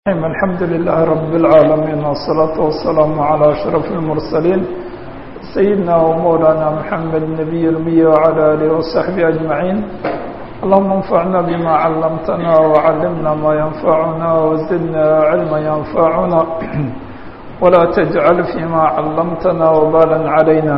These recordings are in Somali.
الحمد لله رب العالمين والصلاة والسلام على أشرف المرسلين سيدنا ومولانا محمد النبي الأمي وعلى آله وصحبه أجمعين اللهم انفعنا بما علمتنا وعلمنا ما ينفعنا وزدنا علما ينفعنا ولا تجعل فيما علمتنا وبالا علينا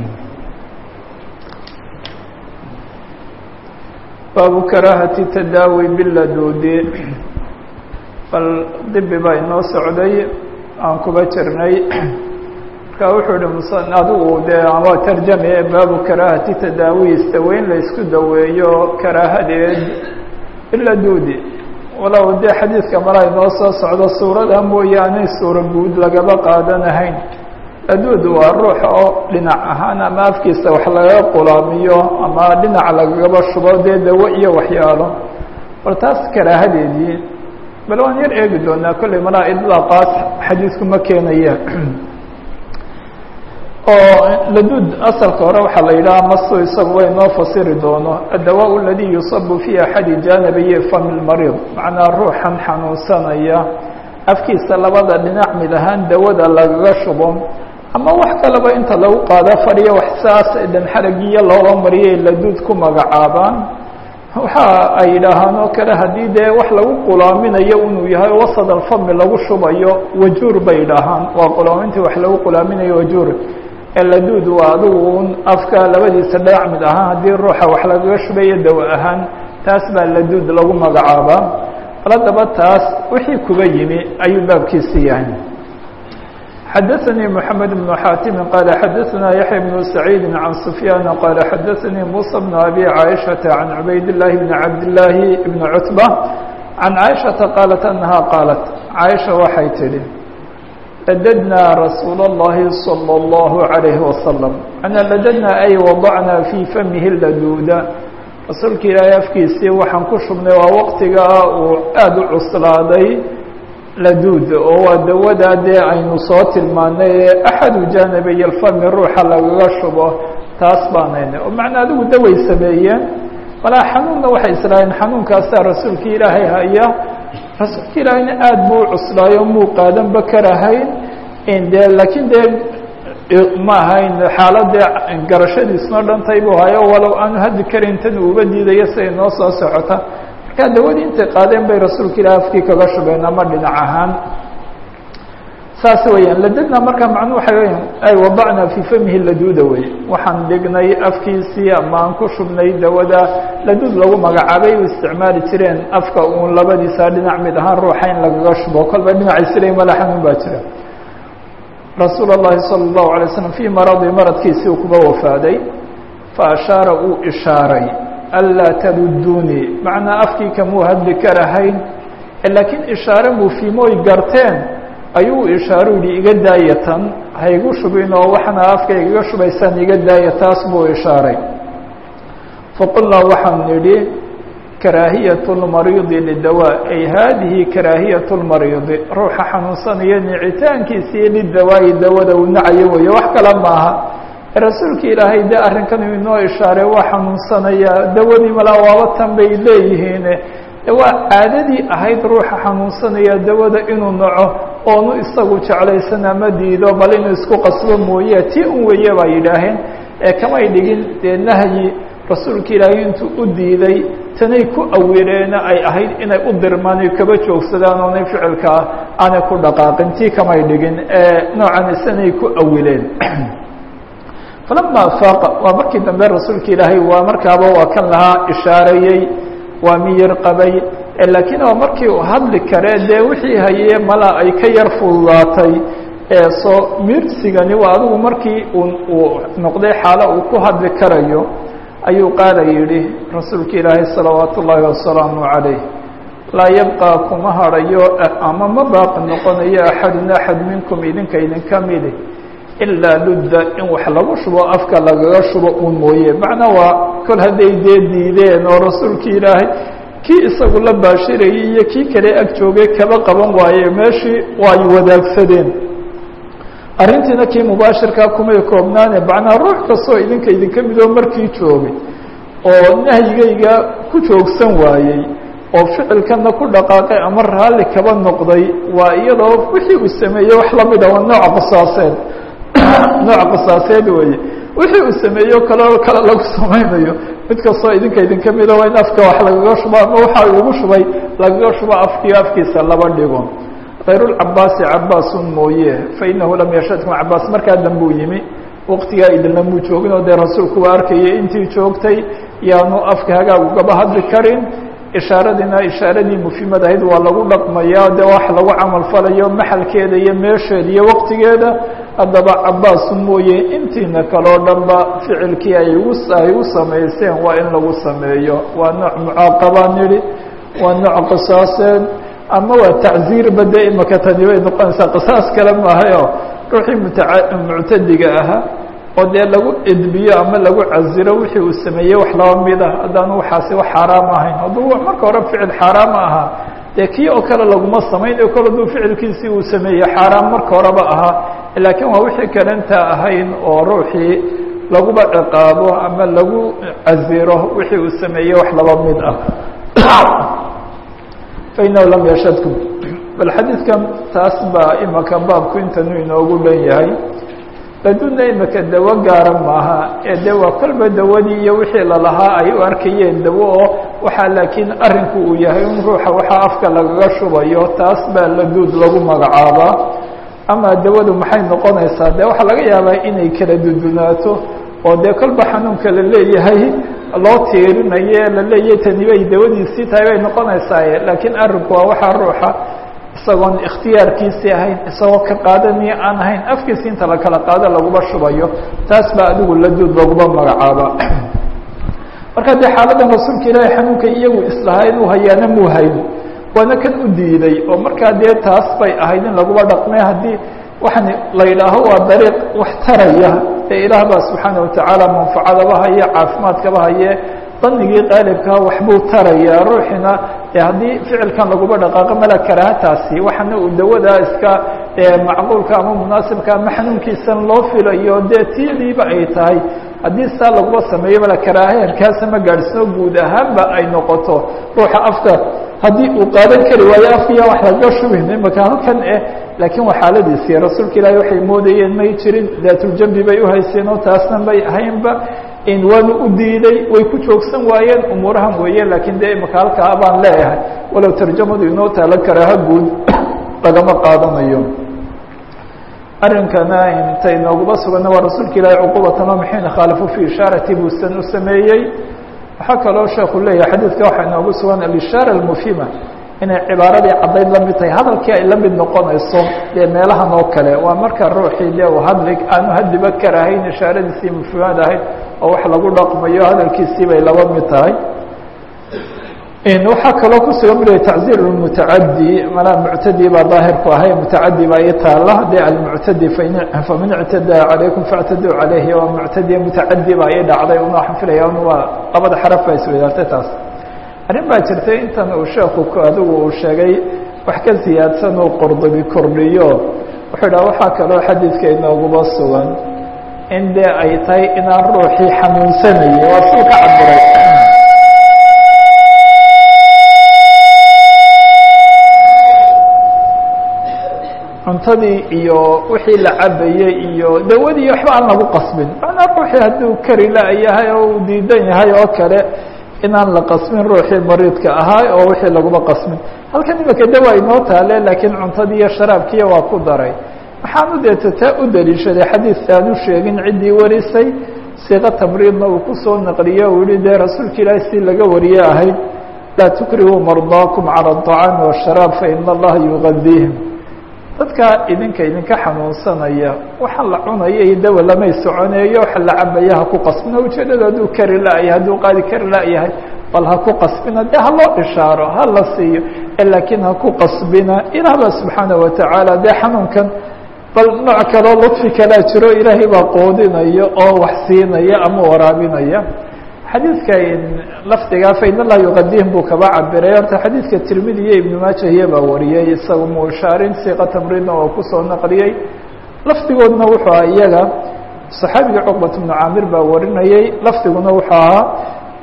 باب كراهة التداوي باللدود bal dibi baa inoo socday aan kuba jirnay marka wuxuu ihi mus adigu dee ama tarjame baabu karaahati tadaawi istaweyn la isku daweeyo karaahadeed ila duudi walow dee xadiidka mala inoo soo socdo suurada mooyaane suura guud lagaba qaadanahayn laduud waa ruux oo dhinac ahaan ama afkiisa wax lagaga qulaamiyo ama dhinac lagagaba shubo dee dawo iyo waxyaalo bal taas karaahadeedii bal waan yar eegi doonaa kolley malaa idlaaqaas xadiisku ma keenaya oo laduud asalka hore waxaa la yidhaha masu isagu way noo fasiri doono addawaa aladii yusabu fi axadi jaanibiyi fami lmariid macnaa ruuxan xanuunsanaya afkiisa labada dhinac mid ahaan dawada lagaga shubo ama wax kaleba inta lagu qaado fadhiyo wax saas dhan xaragiyo looga mariyay laduud ku magacaabaan waxa ay yidhaahaan oo kale haddii dee wax lagu qulaaminayo inuu yahay wasad alfami lagu shubayo wajuur bay yidhaahaan waa qulaamintii wax lagu qulaaminayo wajuur laduud waa adigu un afka labadiisa dhinac mid ahaan haddii ruuxa wax lagaga shubayo dawa ahaan taas baa laduud lagu magacaabaa bal haddaba taas wixii kuba yimi ayuu baabkiisi yahay xadaثnي محamed بن xاatim qال xadaثna yaحya بن سacيid عan سfyاn qال xadaثnii muسى بن أbي عائشhaةa عan cubayd الlahi بn cabd الlahi بn cتبة عan عائشhaةa qاaلت أنha qاaلت caaشha waxay tidhi ladadna rasuul الlahi صلى الlه عalيه وasلم أna ladadna ay وضعna fي famihi laduuda rasuulka ilaahay afkiisii waxaan ku shubnay waa waqtiga uu aad u cuslaaday laduud oo waa dawadaa dee aynu soo tilmaanay ee axadu jaanibiy alfami ruuxa lagaga shubo taas baanayna oo macnaa adigu daway sameeyeen malaa xanuunna waxay islaaheen xanuunkaasaa rasuulka ilaahay haya rasuulka ilaahayna aada buu u cuslaayo muu qaadanba karahayn dee laakiin dee ma ahayn xaaladee garashadiisma dhantay buu hayo walow aanu haddi karin tan uuba diidayo siday noo soo socota markaa dawadii intay qaadeen bay rasuulka ilahi afkii kaga shubeen ama dhinac ahaan saas weeyaan ladadna markaa macnu waxay weyan ay wadacna fii famihi laduuda wey waxaan dhignay afkiisii ama aan ku shubnay dawada laduud lagu magacaabay u isticmaali jireen afka uun labadiisa dhinac mid ahaan ruuxa in lagaga shubo kolba dhinaciisila mala xanuun baa jira rasuul اllahi salى الlahu alay slam fii maradi maradkiisii uu kuba wafaaday faashaara uu ishaaray anlaa taruduunii macnaa afkii kamuu hadli karahayn laakiin ishaare muufimooy garteen ayuu ishaaru yihi iga daaya tan haygu shubin oo waxna afka igaga shubaysaan iga daaya taas buu ishaaray faqulnaa waxaan nidhi karaahiyaة اlmariidi lidawaa ay haadihi karaahiyaة اlmariidi ruuxa xanuunsanaya nicitaankiisii lidawaayi dawada uu nacayo weeye wax kale maaha rasuulka ilaahay de arrinkan uu inoo ishaaray waa xanuunsanaya dawadii malaa waaba tan bay leeyihiin waa caadadii ahayd ruuxa xanuunsanaya dawada inuu naco oonu isagu jeclaysan ama diido bal inuu isku qasbo mooye tii un weeye baa yidhaaheen ee kamay dhigin dee nahyi rasuulka ilaahay intuu u diiday tanay ku awileena ay ahayd inay u dirmaan ay kaba joogsadaan oonay ficilkaa aanay ku dhaqaaqin tii kamay dhigin ee noocan isanay ku awileen falama afaaqa waa markii dambe rasuulka ilaahay waa markaaba waa kan lahaa ishaareeyey waa miyir qabay laakiin waa markii uu hadli karee dee wixii hayee malaa ay ka yar fududaatay ee soo mirsigani waa adigu markii uu noqday xaalo uu ku hadli karayo ayuu qaala yidhi rasuulka ilaahay salawaatu ullaahi wasalaamu calayh laa yabqaa kuma hadhayo ama ma baaqi noqonayo axadun axad minkum idinka idinka midi ilaa ludda in wax lagu shubo afka lagaga shubo uun mooye macnaa waa kol hadday dee diideen oo rasuulkii ilaahay kii isagu la baashirayay iyo kii kale ag joogay kaba qaban waaye meeshii ay wadaagsadeen arrintiina kii mubaashirkaa kumay koobnaane macnaa ruux kastoo idinka idinka midoo markii joogay oo nahyigayga ku joogsan waayey oo ficilkana ku dhaqaaqay ama raalli kaba noqday waa iyadoo wixii uu sameeyey wax lamida waa nooc qisaaseed nooc qisaaseed weeye wixii uu sameeyo kaleo kale lagu samaynayo mid kastoo idinka idinka mida waa in afka wax lagaga shubo ama waxa ugu shubay lagaga shubo afkiyo afkiisa laba dhigo kayrulcabaasi cabaasun mooye fainahu lam yashadkum cabaas markaa dambuu yimi waqtigaa idinlamuu joogin oo dee rasuulku waa arkayay intii joogtay yaanu afka hagaag ugaba hadli karin ishaaradina ishaaradii mufimad ahayd waa lagu dhaqmaya de wax lagu camal falayo maxalkeeda iyo meesheeda iyo waqtigeeda haddaba cabaasu mooye intiina kaleo dhanba ficilkii ay ugu ay u samayseen waa in lagu sameeyo waa nooc mucaaqabaa nidhi waa nooc qisaaseed ama waa tacziirba de imaka tani bay noqonaysaa qisaas kale maahayo ruuxii mutaa muctadiga ahaa oo dee lagu edbiyo ama lagu caziro wixii uu sameeyey wax laba mid ah haddaanu waxaasi wax xaaraam ahayn hadduu marka hore ficil xaaraama ahaa dee kii oo kale laguma samaynayo kol hadduu ficilkiisii uu sameeyey xaaraam marka horeba ahaa laakiin waa wixii kalenta ahayn oo ruuxii laguba ciqaabo ama lagu caziro wixii uu sameeyey wax laba mid ah fainahu lam yashadkum bal xadiidkan taas baa imaka baabku intanu inoogu dhan yahay laduna imaka dawo gaara maaha ee de waa kolba dawadii iyo wixii lalahaa ay u arkayeen dawo oo waxaa laakiin arinku uu yahay in ruuxa waxaa afka lagaga shubayo taas baa laduud lagu magacaabaa ama dawadu maxay noqonaysaa de waxaa laga yaabaa inay kala dudunaato oo dee kolba xanuunka la leeyahay loo tiirinayo la leeyahay tani bay dawadiisii tahay bay noqonaysaaye laakiin arinku waa waxaa ruuxa isagoon ikhtiyaarkiisii ahayn isagoo ka qaadaniyo aan ahayn afkiisi inta la kala qaado laguma shubayo taas baa adigu laduud laguma magacaaba marka dee xaaladan rasuulka ilaahay xanuunka iyagu islahaa inuu hayaana muu hayn waana kan u diiday oo markaa dee taas bay ahayd in laguba dhaqmay haddii waxaan la yidhaaho waa dariiq wax taraya ee ilaah baa subxaana watacaala manfacadaba haye caafimaadkaba haye danigii qaalibkaa waxbuu tarayaa ruuxina e haddii ficilkan laguba dhaqaaqo mala karaahataasi waxaana uu dawadaa iska macquulka ama munaasibka ama xanuunkiisan loo filayo dee tidiiba ay tahay haddii saa laguma sameeyo mala karaahayankaasa ma gaadhsino guud ahaanba ay noqoto ruuxa afka haddii uu qaadan kari waayo afkiya wax laga shubin imaka halkan eh laakiin waa xaaladiisii rasuulka ilaahi waxay moodayeen may jirin daatuljambi bay uhayseen oo taasna may ahaynba waanu u diiday way ku joogsan waayeen umuurahan weeye laakiin dee imaka halkaa baan leeyahay walow tarjamadu inoo taalo karaaha guud lagama qaadanayo arrinkana inta inooguma sugana waa rasuulka ilaahi cuqubatama maxayna khaalifu fi ishaarati buusan u sameeyey waxaa kaloo sheekhu leeyahay xadiidka waxaa inoogu sugan alishaara almufhima inay cibaaradii caddayd la mid tahay hadalkii ay la mid noqonayso dee meelahan oo kale waa marka ruuxii dee uu hadli aanu hadiba karahayn ishaaradiisii mufhimad ahayd oo wax lagu dhaqmayo hadalkiisii bay laba mid tahay waxaa kaloo kusugan bula tacziir mutacadi manaa muctadi baa daahirku ahay mutacadi baa i taala de almuctadi faman ictadaa calaykum faاctaduu calayhi waa muctadiya mutacadi baa ii dhacday una waxaan filaya waa labada xaraf baa iswadaartay taas arrin baa jirtay intan uu sheeku adigu uu sheegay wax ka siyaadsan uu qordobi kordhiyo wuxuu dhaha waxaa kaloo xadiidka inooguba sugan in dee ay tahay inaan ruuxii xanuunsanayay waa suu ka cabiray cuntadii iyo wixii la cabayey iyo dawadii waxba aan lagu qasbin macnaa ruuxii hadduu kari la-yahay oo uu diidan yahay oo kale inaan la qasbin ruuxii mariidka ahaa oo wixii laguma qasbin halkan imika dawa inoo taale laakiin cuntadii iyo sharaabkiiya waa ku daray waxaanu deeta taa u daliishaday xadiis aanu sheegin ciddii warisay siiqo tamriidna uu kusoo naqliyo uu yihi dee rasuulka ilaahi si laga wariye ahayd laa tukrihuu mardaakum cala aطacaami washaraab faina allaha yugadiihim dadka idinka idinka xanuunsanaya waxa la cunaya iyo dawa lamay soconeeyo waxa la cabaya ha ku qasbina ujeedada hadduu kari la-yahay hadduu qaadi kari la-yahay bal ha ku qasbina dee ha loo ishaaro ha la siiyo laakiin ha ku qasbina ilaah baa subxaana watacaala dee xanuunkan bal nooc kaloo ludfi kalaa jiro ilaahay baa qoodinaya oo wax siinaya ama waraabinaya xadiidka lafdigaa fain allah yuqadihim buu kaba cabiray horta xadiidka tirmidi iyo ibnu maajahiya baa wariyey isaga mushaarin siiqa tamriidna oo kusoo naqliyey lafdigoodna wuxuu aha iyaga saxaabiga cuqbat bnu caamir baa warinayey lafdiguna wuxuu ahaa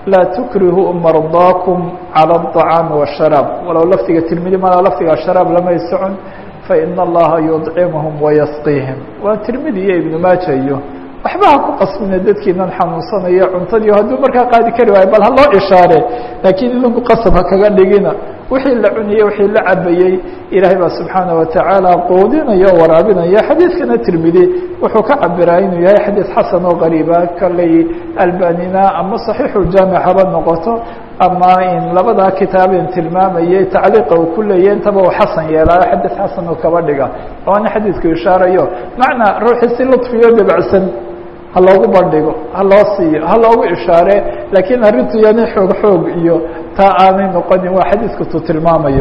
laa tukrihuu mardaakum calى الطacaami والsharaab walow lafdiga tirmidi malaa lafdiga sharaab lamay socon faina allaha yudcimhum wayasqiihim waa tirmidi iyo ibnu maaja iyo waxba ha ku qasmina dadkiinan xanuunsanaya cuntadii hadduu markaa qaadi kari waayo bal ha loo ishaare laakiin idinku qasab ha kaga dhigina wixii la cunayey wixii la cabayey ilaahay baa subxaana watacaala quudinaya o waraabinaya xadiidkana tirmidi wuxuu ka cabiraa inuu yahay xadiid xasan oo qariiba kaley albanina ama saxiixu jaamic haba noqoto ama in labadaa kitaaben tilmaamayay tacliiqa uu ku leeyahy intaba uu xasan yeelaayo xadiid xasan uu kaba dhiga waana xadiidku ishaarayo macnaa ruuxii si lutfiyo dabacsan ha loogu bandhigo ha loo siiyo ha loogu ishaare laakiin arrintu yani xoog xoog iyo taa aanay noqonin waa xadiidku tuu tilmaamayo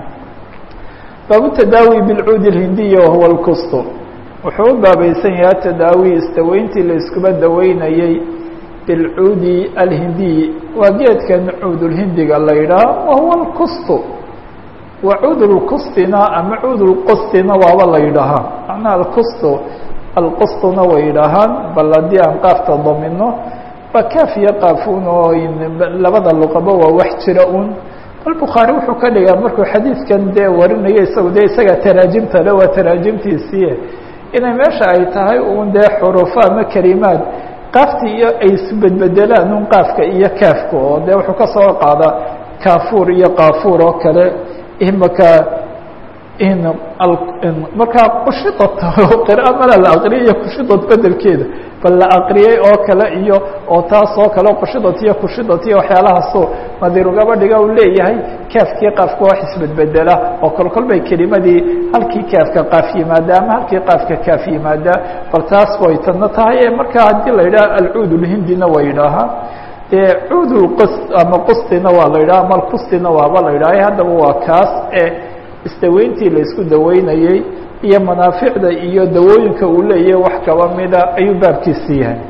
baabu tadaawi bilcuudi اhindiya wahuwa lkusto wuxuu u baabaysan yahay tadaawi istaweyntii la iskuba daweynayey bilcuudi alhindiyi waa geedkan cuudulhindiga la yidhaah wahuwa lkusto wa cuud lkustina ama cuud lqustina waaba la yidhaahaa macnaha alkusto alqustuna way yidhaahaan bal haddii aan qaafta damino waa kaaf iyo qaafuun oo labada luqaba waa wax jira un bal bukhaari wuxuu ka dhigaa markuu xadiidkan dee warinayo isagu dee isaga taraajimta le waa taraajimtiisii inay meesha ay tahay un dee xurufo ama kelimaad qaaftii iyo ay isbedbedelaan un qaafka iyo kaafka oo dee wuxuu ka soo qaadaa kaafuur iyo qaafuur oo kale imaka in markaa kushidad qira mala la aqriyay iyo kushidad bedelkeeda bal la aqriyey oo kale iyo oo taas oo kale kushidad iyo kushidad iyo waxyaalahaasoo nadiirugaba dhiga uu leeyahay kaafkii qaafka wax isbedbedela oo kol kol bay kelimadii halkii kaafka qaaf yimaada ama halkii qaafka kaaf yimaada bal taas way tadna tahay ee markaa haddii la yidhaha alcuud lhindina waa yidhaahaa dee cuud lqus ama qustina waa la yidhaha ama alkustina waaba la yidhaha haddaba waa kaas e istaweyntii la isku daweynayey iyo manaaficda iyo dawooyinka uu leeyahay wax kaba mida ayuu baabkiisi yahay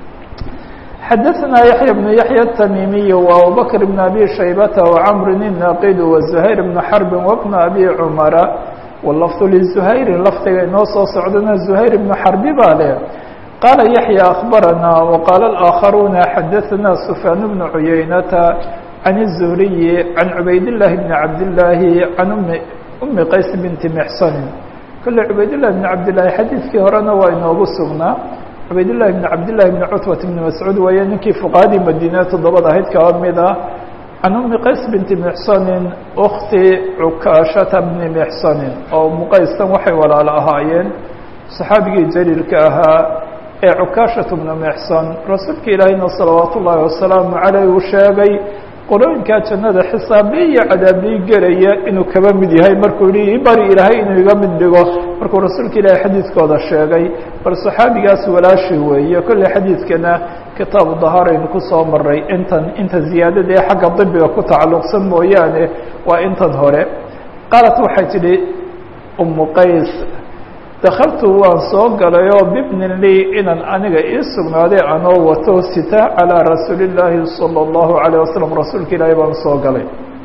xadaثna yaحya بن yaحya التmimiي وabubakr بن abi shaybata وcmr الnaqid وزuhayr بن xrb وبن abi cmara wlafظ lزuhayri lafdiga inoo soo socdana زuhayr بن xarbi baa leh qaala yaحya أخbarana وqaala الآkخaruna xadaثna سfyaan بن cuyaynata عن الزهري عن عbayd اللh بن cabd اللahi عan أmi qays بنti mxsn kole cubayd لlah بن cabd لlahi xadiidkii horena waa inoogu sugnaa cubayd لlahi بن cabd لlahi بن cutبة بن mascuud weeye ninkii fuqahadii madine toddobada ahayd kaba mid ah can أmi qays بنti mxsni أkti cukaashata بni mxsni oo umu qaystan waxay walaalo ahaayeen صaxaabigii jaliilka ahaa ee cukaashaة بnu mxson rasuulka ilaahina salawaat ullaahi wasalaamu عaleyh uu sheegay qorooyinkaa jannada xisaabiye iyo cadaabiye gelaya inuu kaba mid yahay markuu yihi bari ilaahay inuu iga mid dhigo markuu rasuulka ilaahay xadiidkooda sheegay bal saxaabigaas walaashi weeye kolley xadiidkana kitaabu dahaaraynu kusoo maray intan inta ziyaadada ee xagga dibiga ku tacalluqsan mooyaane waa intan hore qaalat waxay tidhi umu qays dakaltu waan soo galay oo bibnin lii inan aniga ii sugnaaday anoo wato sita calىa rasuuli اllaahi salى اllahu عalيه wasalam rasuulka ilaahi baan soo galay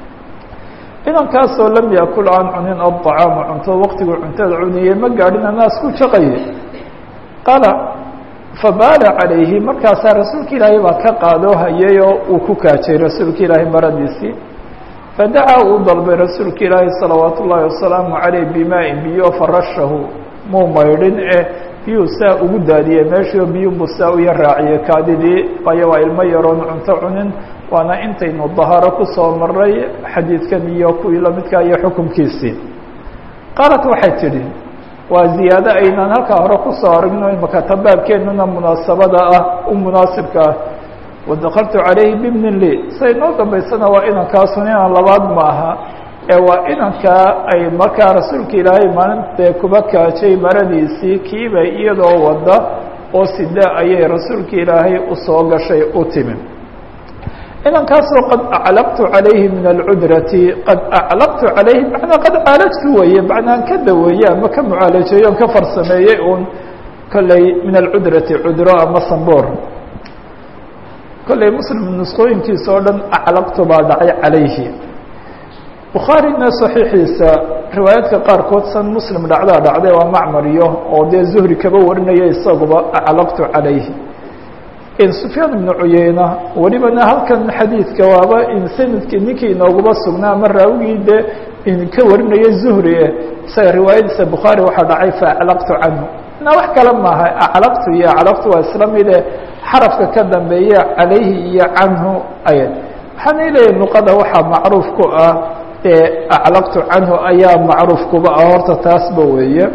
inankaasoo lam yakul aan cunin aلطacaama cunto waqtiguu cuntada cuniyey ma gaadhin anaas ku jaqaye qaala fabaala calayhi markaasaa rasuulka ilaahay baa ka qaadoo hayay oo uu ku kaajay rasuulka ilaahay maradiisii fadacaa uu dalbay rasuulka ilaahi salawaat ullaahi wasalaamu caleyh bimaa-in biyo farashahu muu maydhin ee biyuu saa ugu daadiyey meeshio biyuunbuu saa uya raaciyey kaadidii waayo waa ilmo yaroon cunto cunin waana intaynu daharo kusoo maray xadiidkan iyo kuwii lamidkaa iyo xukunkiisii qaalat waxay tidhi waa ziyaado aynaan halkaa hore kusoo aragno imaka tabaabkeennuna munaasabada ah u munaasibka ah wadakaltu calayhi bibnin lii say noo dambaysana waa inankaasun inaan labaad ma aha ee waa inankaa ay markaa rasuulka ilaahay maalintae kuba kaajay maradiisii kiiba iyadoo wada oo sida ayay rasuulka ilaahay usoo gashay u timi inankaasoo qad aclaqtu calayhi min alcudrati qad aclaqtu calayhi macnaa qad caalajtu weeye macnaan ka daweeye ama ka mucaalajeeyo on ka farsameeyey uun kolley min alcudrati cudro ama samboor kolley muslim nusqooyinkiisa oo dhan aclaqtu baa dhacay calayhi bukhaarina saxiixiisa riwaayaadka qaarkood san muslim dhacdaa dhacday waa macmar iyo oo dee zuhri kaba warinaya isaguba aclaqtu calayhi sufyaan ibnu cuyeyna welibana halkan xadiidka waaba sanadkii ninkii inooguma sugnaa ama raawigii dee ka warinaya zuhri e isaga riwaayadiisa bukhaari waxaa dhacay faaclaqtu canhu na wax kale maaha aclaqtu iyo aclaqtu waa isla mide xarafka ka dambeeya calayhi iyo canhu ayad waxaana leeyahay luqada waxaa macruuf ku ah ee aclaqtu canhu ayaa macruuf kuba ah horta taasba weeye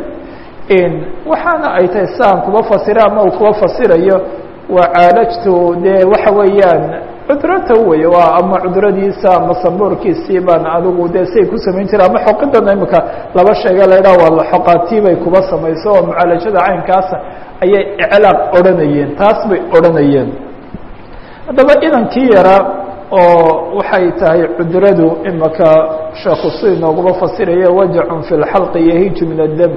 waxaana ay tahay saan kuba fasira ama uu kuba fasirayo waa caalajtu dee waxa weeyaan cudrata wey waa ama cudradiisa ama sambuurkiisii baan adigu dee siay ku samayn jire ama xoqidan imika laba sheega la idhaha waa xoqaatii bay kuba samayso oo mucaalajada caynkaasa ayay iclaaq odhanayeen taas bay odhanayeen haddaba inankii yaraa oo waxay tahay cudradu imika sheekhu si inooguma fasiraya wajacun fi lxalqi yahiiju min addam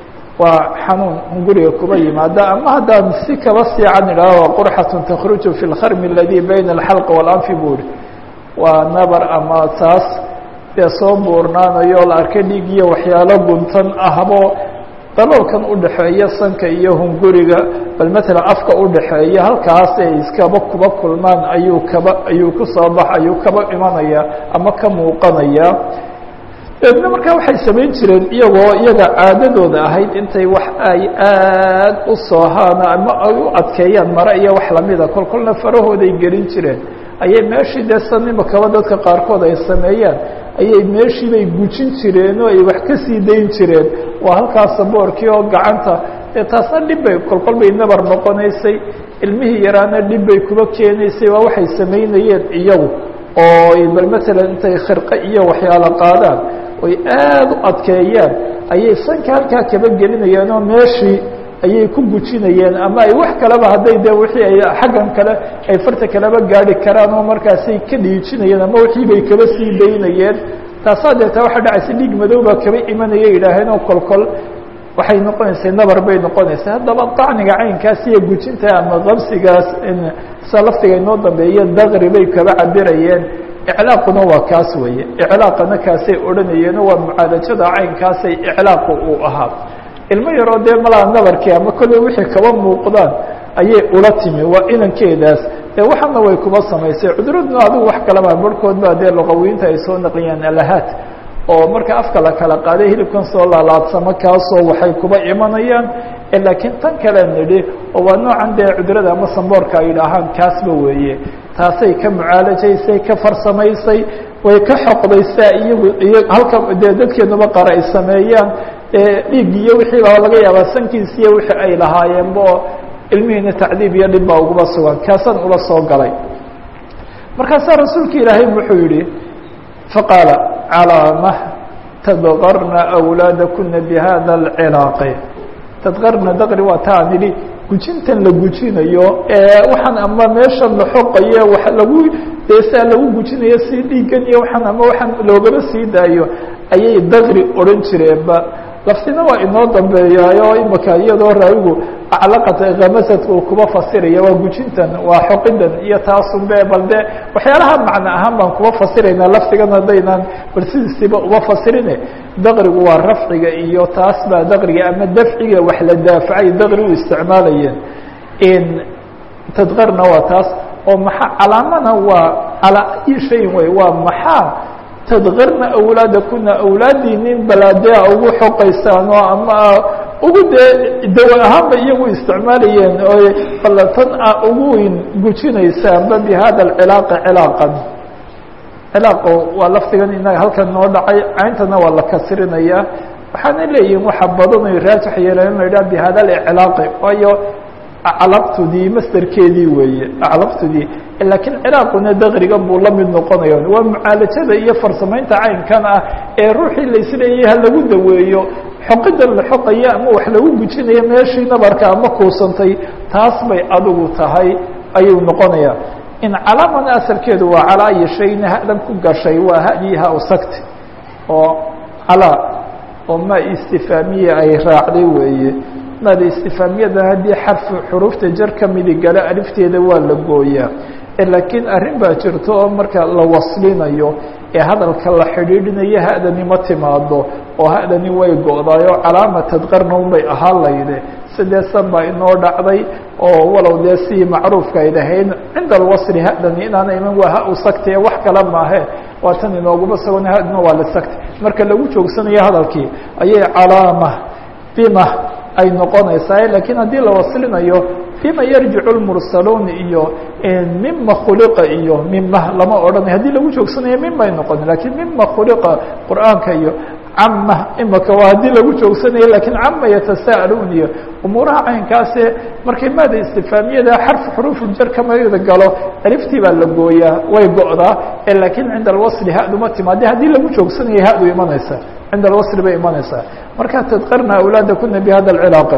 waa xanuun hunguriga kuba yimaada ama haddaan si kaba siican idhaah waa qurxatun takhruju fi lkharmi aladi bayna alxalqi walanfi buuri waa nabar ama taas dee soo buurnaanayo la arkay dhiig iyo waxyaalo guntan ahbo daloolkan udhaxeeya sanka iyo hunguriga bal matalan afka udhaxeeya halkaas ay iskaba kuba kulmaan ayuu kaba ayuu kusoo bax ayuu kaba imanaya ama ka muuqanaya deedna markaa waxay samayn jireen iyagoo iyaga caadadooda ahayd intay wax ay aad u soohaan ama ay u adkeeyaan mare iyo wax lamida kol kolna farahooday gelin jireen ayay meeshii dee san imakaba dadka qaarkood ay sameeyaan ayay meeshiibay gujin jireen oo ay wax ka sii dayn jireen waa halkaas saboorkii oo gacanta dee taasna dhib bay kolkol bay nabar noqonaysay ilmihii yaraana dhib bay kuba keenaysay waa waxay samaynayeen iyagu oo bal matalan intay khirqe iyo waxyaalo qaadaan oy aad u adkeeyaan ayay sanka halkaa kaba gelinayeen oo meeshii ayay ku gujinayeen ama ay wax kaleba hadday de wixii ay xaggan kale ay farta kaleba gaari karaan oo markaasay ka dhiijinayeen ama wixii bay kaba sii daynayeen taasaa deeta waxaa dhacaysa dhiig madow baa kaba imanaya yidhaaheen oo kolkol waxay noqonaysay nabar bay noqonaysay haddaba dacniga caynkaas iyo gujinta ama qabsigaas sa laftiga inoo dambeeya daqri bay kaba cabirayeen iclaaquna waa kaas weeye iclaaqana kaasay odhanayeeno waa mucaalajada caynkaasay iclaaqu uu ahaa ilmo yaroo dee malaa nabarkii ama kolley wixii kaba muuqdaan ayay ula timi waa inankeedaas dee waxaana way kuba samaysay cuduradna adigu wax kalama barhkood baa dee luqawiinta ay soo naqliyaan alahaat oo marka afka la kala qaaday hilibkan soo laalaadsamo kaasoo waxay kuba imanayaan laakiin tan kale nidhi oo waa noocan dee cudurada ama samboorka ay idhaahaan kaasba weeye taasay ka mucaalajaysay ka farsamaysay way ka xoqdaysaa iyagu iyo halka dee dadkeenuba qara ay sameeyaan dhiig iyo wixii baa laga yaabaa sankiis iyo wixii ay lahaayeenba oo ilmihiina tacdiib iyo dhib baa uguba sugan kaasaan ula soo galay markaasaa rasuulka ilaahay wuxuu yihi faqaala calaamah tadqarna awlaadakuna bihada alcilaaqi tadqarna daqri waa ta aan idhi gujintan la gujinayo ee waxaan ama meeshan la xoqayo wa lagu deesaa lagu gujinayo si dhiigan iyo waxaan ama waxaan loogaba sii daayo ayay daqri odhan jireenba laftina waa inoo dambeeyaayo imika iyadoo raawigu aclaqata khamasadka uu kuba fasiraya waa gujintan waa xoqidan iyo taasunbe bal de waxyaalaha macno ahaan baan kuba fasiraynaa laftigan haddaynaan bal sidiisiba uba fasirine daqrigu waa rafciga iyo taas baa daqriga ama dafciga wax la daafacay daqri u isticmaalayeen tadqarna waa taas oo maxa calaamana waa calaa ayi shayin wey waa maxaa tadqarna awlaadakuna awlaadiinin balaadea ugu xoqaysaan oo ama ugu dee dawa ahaanba iyagu isticmaalayeen oo balatan a ugu weyn gujinaysaanba bi hada alcilaaqi cilaaqan cilaaqo waa laftigan inaga halkan noo dhacay cayntana waa la kasrinayaa waxaana leeyihin waxa badan ay raajix yeeleen la yidhaha bi hada alcilaaqi waayo aclaqtudii masderkeedii weeye aclaqtudii laakiin ciraaquna daqriga buu la mid noqonaya waa mucaalajada iyo farsamaynta caynkan ah ee ruuxii laisleeyay ha lagu daweeyo xoqidan la xoqaya ama wax lagu gujinayo meeshii nabarka ama kuusantay taas bay adigu tahay ayuu noqonaya in calaamana asalkeedu waa calaa ayi shayna hadan ku gashay waa hadiha usagti oo calaa oo ma istifaamiya ay raacday weeye maada istifaamiyada haddii xarfu xuruufta jar ka midi gala alifteeda waa la gooyaa laakiin arrin baa jirto oo marka la waslinayo ee hadalka la xidhiidhinayo ha-dani ma timaado oo ha-dani way go-daayoo calaama tadqarna unbay ahaan layde sideesan baa inoo dhacday oo walow dee si macruufka ay dhahayn cinda alwasri hadani inaana iman waa ha u sagtee wax kale maahe waa tan inooguma sugan hadna waa la sagtay marka lagu joogsanayo hadalkii ayay calaama bima ay noqonaysaa lakiin haddii la waslinayo bima yarjicu lmursaluun iyo mima khuliqa iyo mima lama odhanay haddii lagu joogsanayo mimay noqon lakiin mima khuliqa qur'aanka iyo cama imaka waa haddii lagu joogsanayo lakiin cama yatasa'aluun iyo umuuraha caynkaase markay maada istifaamiyada xarf xuruufuljar kamada galo aliftii baa la gooyaa way go'daa lakiin cinda alwasli haduma timaade haddii lagu joogsanayo hadu imanaysa cinda alwasli bay imanaysaa markaa tadkarna awlaadakuna bihada alcilaaqa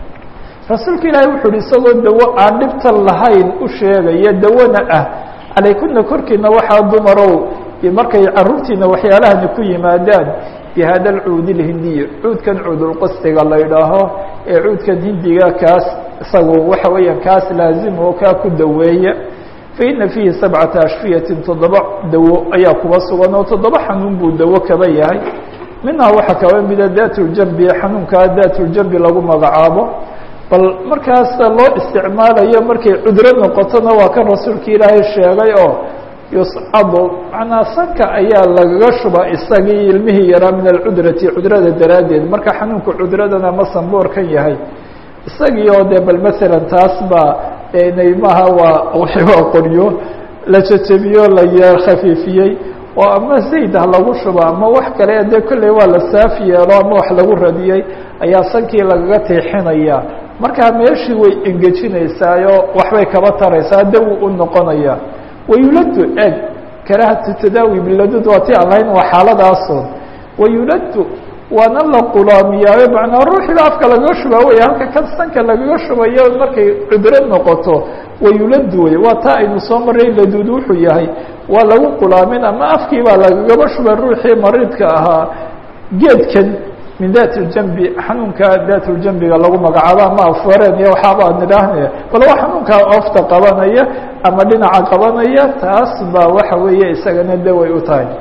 rasuulka ilaahay wuxu uhi isagoo dawo aan dhibta lahayn u sheegaya dawona ah calaykuna korkiina waxaa dumarow markay caruurtiina waxyaalahani ku yimaadaan bihada alcuudi lhindiy cuudkan cuudulqastiga la idhaaho ee cuudkan hindiga kaas isagu waxa weeyaan kaas laazim oo kaa ku daweeya faina fiihi sabcata ashfiyatin toddoba dawo ayaa kuba sugan oo toddoba xanuun buu dawo kaba yahay minhaa waxaa kaba mida daatljambi xanuunkaa daatljambi lagu magacaabo bal markaas loo isticmaalayo markay cudro noqotona waa kan rasuulka ilaahay sheegay oo yuscadu macnaa sanka ayaa lagaga shuba isagii ilmihii yaraa min alcudrati cudrada daraaddeed marka xanuunka cudradana ma sanboorkan yahay isagii oo dee bal masalan taas baa naymaha waa waa qoryo la jejebiyo la khafiifiyey oo ama zayd ha lagu shubo ama wax kale dee kolley waa la saaf yeelo ama wax lagu radiyey ayaa sankii lagaga teexinaya markaa meeshii way engejinaysaayo waxbay kaba taraysaa dawi u noqonaya wayuladu eg karahatu tadaawi biladud waa ti aan lahayn waa xaaladaasoon wayuladu waana la qulaamiyaayo macnaa ruuxiiba afka lagaga shubaa wey halka kan sanka lagaga shubayo markay cudro noqoto wayuladu wey waa taa aynu soo maray laduud wuxuu yahay waa lagu qulaamin ama afkii baa lagagaba shuba ruuxii mariidka ahaa geedkan min dat ljambi xanuunka daatljambiga lagu magacaabo ama afareen iyo waxaaba ad nidhaahnaya bal waa xanuunkaa oofta qabanaya ama dhinaca qabanaya taas baa waxa weeye isagana daway u tahay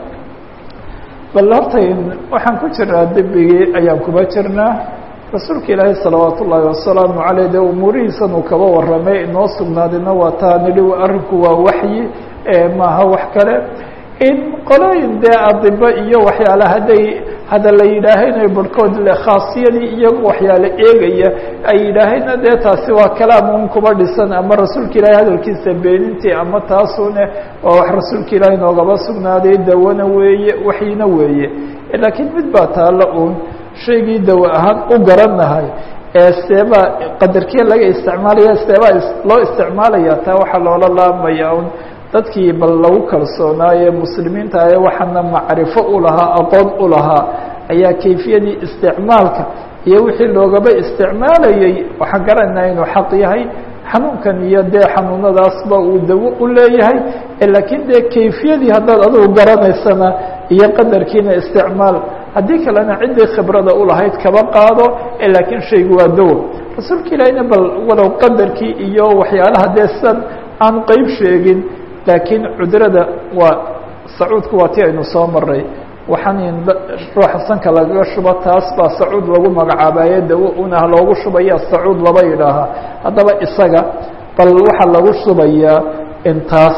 bal horta waxaan ku jirnaa dembigii ayaan kuba jirnaa rasuulka ilaahay salawaat ullaahi wasalaamu caleyh dee umuurihiisan uu kaba warramay inoo sugnaadina waa taa nidhi arrinku waa waxyi maaha wax kale in qolooyin dee adibo iyo waxyaala hadday hadda la yidhaahaynayo barhkood le khaasiyadii iyagu waxyaale eegaya ay yidhaahayna dee taasi waa kalaam un kuba dhisan ama rasuulka ilaahay hadalkiisa beenintii ama taasune waa wax rasuulka ilaahay noogaba sugnaaday dawana weeye waxyina weeye laakiin mid baa taalla uun shaygii dawo ahaan u garanahay ee seebaa qadarkee laga isticmaalaya seebaa loo isticmaalaya taa waxaa loola laamaya un dadkii bal lagu kalsoonaaye muslimiinta ee waxaana macrifo u lahaa aqoon u lahaa ayaa kayfiyadii isticmaalka iyo wixii loogaba isticmaalayey waxaan garanayna inuu xaq yahay xanuunkan iyo dee xanuunadaasba uu dawo u leeyahay laakiin dee kayfiyadii haddaad adugu garanaysana iyo qadarkiina isticmaal haddii kalena ciddii khibrada ulahayd kaba qaado laakiin shaygu waa dawo rasuulka ilaahina bal walow qadarkii iyo waxyaalaha dee san aan qeyb sheegin laakiin cudrada waa sacuudku waa ti aynu soo maray waxaan ruuxa sanka lagaga shubo taas baa sacuud lagu magacaabaye dawo unah loogu shubaya sacuud laba yidhaahaa haddaba isaga bal waxaa lagu shubayaa intaas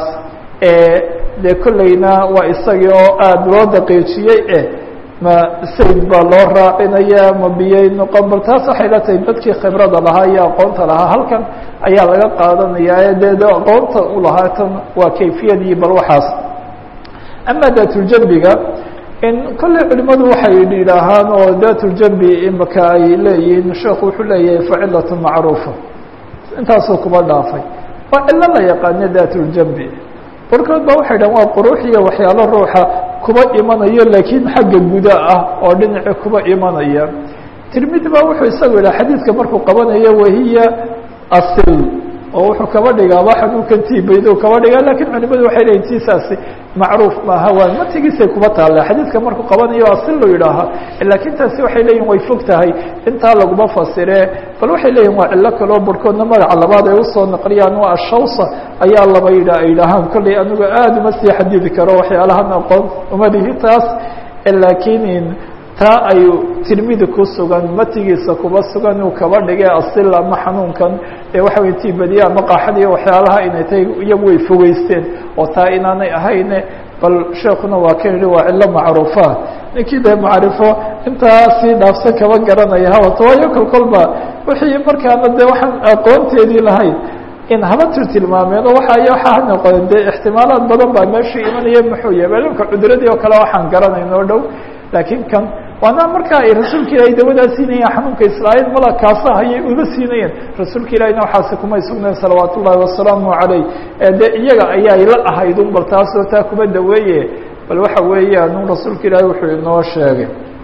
dee kolleyna waa isagii oo aada loo daqiijiyey eh ma sayd baa loo raacinaya ma biyay noqon bal taas waxay la tahay dadkii khibrada lahaa iyo aqoonta lahaa halkan ayaa laga qaadanayaa dee de aqoonta u lahaa tan waa kayfiyadii bal waxaas ama daatuljambiga in kolley culimadu waxay yidhaahaan oo daatuljambi imaka ay leeyihiin sheekhu wuxuu leeyahay facilatu macruufa intaasoo kuba dhaafay waa cilo la yaqaano daatuljambi barkood ba waxay dhahan waa quruux iyo waxyaalo ruuxa kuba imanayo laakiin xagga guda ah oo dhinaci kuba imanaya tirmidi ba wuxuu isagu yidhaha xadiidka markuu qabanayo wahiya asil oo wuxuu kaba dhigaaba xanuunkan tiibaydo kaba dhigaa lakin culimadu waxay leeyiin tiisaasi macruuf maaha waa matigiisay kuba taalla xadiidka markuu qabanayo asil lo yidhaahaa lakin taasi waxay leeyihin way fog tahay intaa laguma fasire bal waxay leeyihin waa cilo kaloo barhkoodna magaca labaad ay usoo naqliyaan waa ashawsa ayaa laba yidha ay dhahaan kolley anigu aada uma sii xadidi karo waxyaalahan aqoon uma lihi taas lakiin taa ay tirmidi ku sugan matigiisa kuba sugan uu kaba dhigay asil ama xanuunkan ee waxa wey tiibadiya ama qaaxada iyo waxyaalaha inay tahay iyagu way fogeysteen oo taa inaanay ahayne bal sheekuna waa kan yihi waa cilo macruufa ninkii dee macrifo intaa sii dhaafsan kaba garanaya hawato waayo kol kolba wixii markaana dee waxaan aqoonteedii lahayn in haba tir tilmaameen oo waxa waxaa noqon dee ixtimaalaad badan baa meeshii imanaya muxuu yahay maalimka cuduradii oo kale waxaan garanayn oo dhow laakiin kan waana marka ay rasuulka ilaahay dawadaa siinayeen xanuunka israa'iil mala kaasa hayay uma siinayeen rasuulka ilahina waxaasi kumay sugnayn salawaat ullahi wasalaamu calayh dee iyaga ayaay la ahayd un bal taasoo taa kuma daweeye bal waxa weeyaan un rasuulka ilaahay wuxuu inoo sheegay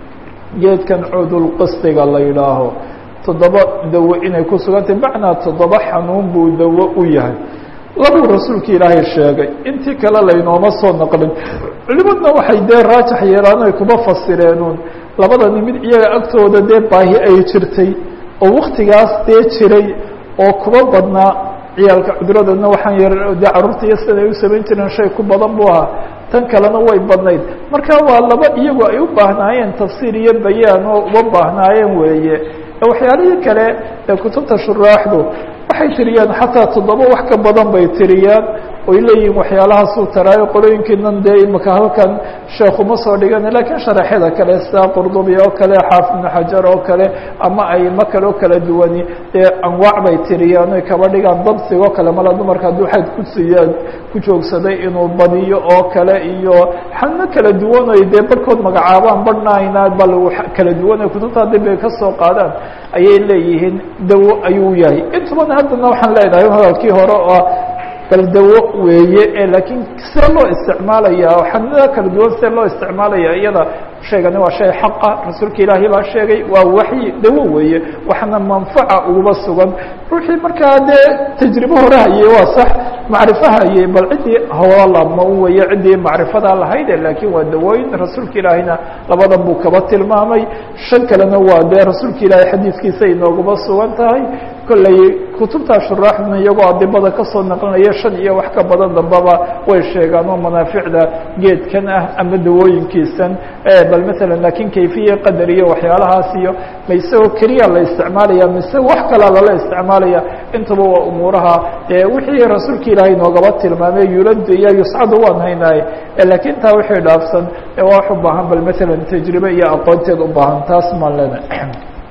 geedkan cudulqistiga la yidhaaho toddoba dawo inay ku sugantay macnaa toddoba xanuun buu dawo u yahay labuu rasuulka ilaahay sheegay intii kale laynooma soo naqlin culimadna waxay dee raajax yeelaan ay kuma fasireenuun labadani mid iyaga agtooda dee baahi ay jirtay oo waktigaas dee jiray oo kuma badnaa ciyaalka cuduradana waxaan yar dee carruurta iyo sida ay u samayn jireen shay ku badan buu ahaa tan kalena way badnayd marka waa laba iyagu ay u baahnaayeen tafsiir iyo bayaan oo uma baahnaayeen weeye waxyaalihii kale ee kutubta shuraaxdu waxay tiriyaan xataa toddoba wax ka badan bay tiriyaan oy leeyihiin waxyaalahaasuu taraayo qolooyinkiinan dee imika halkan sheekuma soo dhigana lakiin sharaxyada kale sida qurdubi oo kale xaafid ibnu xajar oo kale ama aymo kale oo kala duwani dee anwaac bay tiriyaan oy kaba dhigaan dabsigoo kale mala dumarka hadduu xayd kusiiya ku joogsaday inuu badiyo oo kale iyo xalno kala duwan oy dee barhkood magacaabaan barhnaayna bal kala duwan oy kutubta dib ay ka soo qaadaan ayay leeyihiin dawo ayuu yahay intubana haddana waxaan leenahay hadalkii hore oo bal dawo weeye ee laakiin see loo isticmaalaya xanada kala duwan see loo isticmaalaya iyada sheegani waa shay xaqa rasuulka ilaahay baa sheegay waa waxyi dawo weeye waxna manfaca uguba sugan ruuxii markaa dee tajribo hore hayey waa sax macrifo hayey bal ciddii hoolalama u weeye ciddii macrifadaa lahayde laakiin waa dawooyin rasuulka ilaahayna labadan buu kaba tilmaamay shan kalena waa dee rasuulka ilaahay xadiiskiisa inooguma sugan tahay kolley kutubtaa shuraaxduna iyagoo adibada kasoo naqlinaya shan iyo wax ka badan dambaba way sheegaan oo manaaficda geedkan ah ama dawooyinkiisan bal masalan laakiin kayfiya qadar iyo waxyaalahaas iyo ma isagoo keliya la isticmaalaya mise wax kalaa lala isticmaalaya intaba waa umuuraha wixii rasuulka ilaahay noogaba tilmaamay yulad iyo yuscadu waan haynaaye laakiin taa wixii dhaafsan waa wax u baahan bal masalan tajribe iyo aqoonteed u baahan taas maan lenahay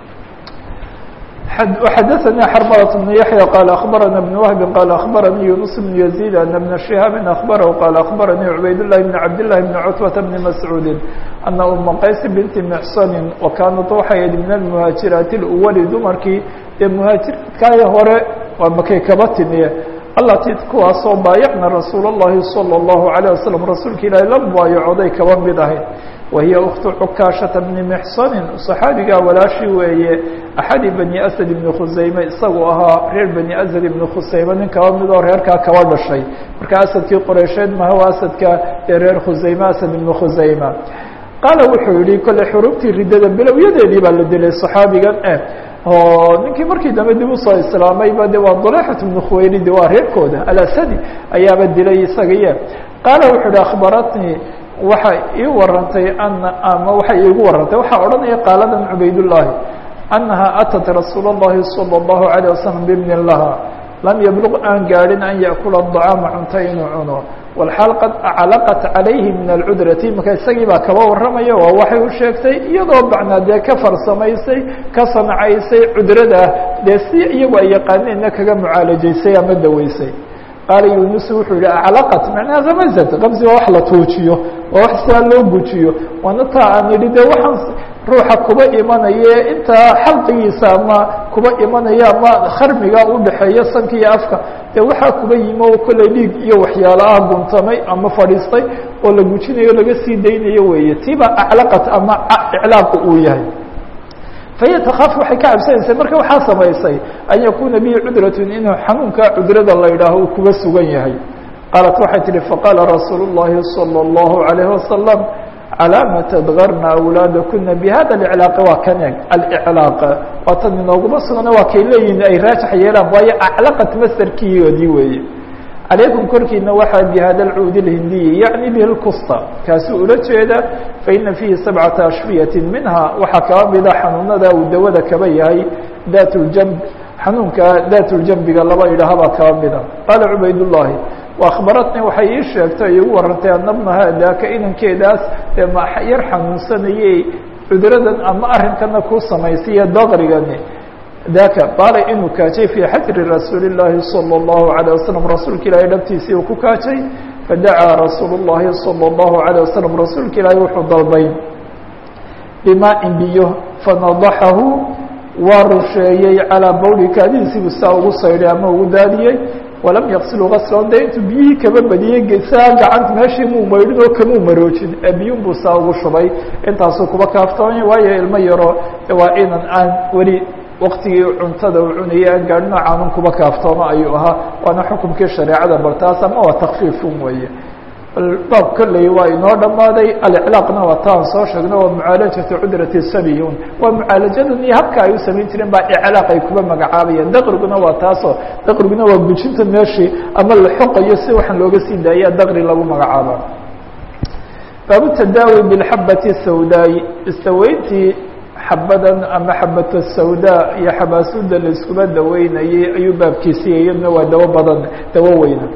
وxdثnي xرملة بن يحيى قال أخبرنا بن وهب قال أخبرني يونس بن يزيد أن بن شهاب أخبره قال أخبرني عبيد الله بن عبد الله بن عتبة بن مسعود أن أم qays بنت محصن وكانت waxay من المهاaجiرaaت الأول dumarkii ee مهاaجiرaadkaay hore waa makay kaba timiye alati kuwaasoo baayacna rasuul الlahi صلى الله عليه وسلم rasuulka ilahi la mubaayacoday kaba mid ahayd wahiy أktu cukاashةa بni mxsani صaxaabigaa walaashi weeye axadi bani asad ibni khusayme isaguu ahaa reer bani asad ibni khusayme nin kaba midoo reerkaa kaba dhashay marka asadkii qoreysheed maha waa asadka ee reer khusayme asad ibni khusayma qaala wuxuu yihi kole xurubtii riddada bilowyadeedii baa la dilay صaxaabigan eh oo ninkii markii dambe dib usoo islaamayba de waa dulexat ibnu khuwaylidi waa reerkooda alasadi ayaaba dilay isagaiye qaala wuxuu ihi akhbaratnii waxay ii warantay ana ama waxay iigu warantay waxaa odhanaya qaaladan cubaydullaahi annaha atat rasuul اllahi salى اllahu عalيه wasalam bibnin laha lam yabluq aan gaadhin an yaأkula الطacaama cunto inuu cuno walxaal qad aclaqat calayhi min alcudrati marka isagii baa kaba warramaya waa waxay u sheegtay iyadoo bacnaa dee ka farsamaysay ka sancaysay cudrada dee si iyagu ay yaqaaneenna kaga mucaalajaysay ama daweysay qaala yunusu wuxuu yihi aclaqat macnaha ramazat kamsi waa wax la tuujiyo waa wax sidaa loo gujiyo waana taa aan idhi de waxaan ruuxa kuba imanaye intaa xalqigiisa ama kuba imanaya ama kharmiga udhaxeeya sanka iyo afka dee waxaa kuba yimi oo kolley dhiig iyo waxyaalaha guntamay ama fadhiistay oo la gujinayo laga sii daynayo weeye tiiba aclaqat ama iclaaqu uu yahay fahiya takaafu waxay ka cabsanaysay marka waxaa samaysay an yakuna bihi cudratun inuu xanuunka cudrada la yidhaaho uu kuba sugan yahay qaalat waxay tihi faqaala rasuul الlahi salى الlahu عalayه wasalam calaama tadgarna awlaadakuna bihada اiclaaqi waa kan eg aliclaaq waa tan inooguma sugana waa kay leeyihin ay raajax yeelaan waayo aclaqat masderkiyoodii weeye calaykum korkiina waxaa bi hada alcuudi اlhindiyi yacni bihi lkusta kaasuu ula jeeda faina fiihi sabcata ashfiyati minha waxaa kaba mida xanuunada uu dawada kaba yahay dat ljamb xanuunka dat ljambiga laba idhahabaa kaba mida qaala cubayd llahi wakhbaratni waxay ii sheegtay igu warantay anabnaha daaka inankeedaas dee ma yar xanuunsanayey cuduradan ama arrinkana ku samaysaiyo daqrigani daka baala inuu kaajay fii xajri rasuuli الlahi salى الlahu عalيه wasalam rasuulka ilaahay dhabtiisii uu ku kaajay fadacaa rasuul الlahi salى الlahu عalيه wasalam rasuulka ilaahay wuxuu dalbay bimaa-in biyo fanadaxahu waa rusheeyey calىa bawli kaadiisiibuu saa ugu saydhay ama ugu daadiyey walam yaqsilu gaslan de intuu biyihii kaba badiyey saa gacanta meeshii muu maydhin oo kamuu maroojin ee biyun buu saa ugu shubay intaasuu kuba kaaftoomay waayo ilmo yaro waa inan aan weli waktigii cuntada uu cunayay aan gaadhin caanun kuba kaaftoomo ayuu ahaa waana xukumkii shareecada bal taas ama waa takfiifun weeye baab kolley waa inoo dhammaaday aliclaaqna waa taan soo sheegno waa mucaalajatu cudrati sabiyun waa mucaalajadan iyo habka ay u samayn jireen baa iclaaq ay kuba magacaabayeen daqriguna waa taasoo daqriguna waa gujinta meeshii ama la xoqayo si waxaan looga sii daaya daqri lagu magacaaba baabu tadaawi bilxabati sawdaay istaweyntii xabadan ama xabata sawdaa iyo xabaasuda la iskuba daweynayay ayuu baabkiisiiya iyadna waa dawo badan dawo weyna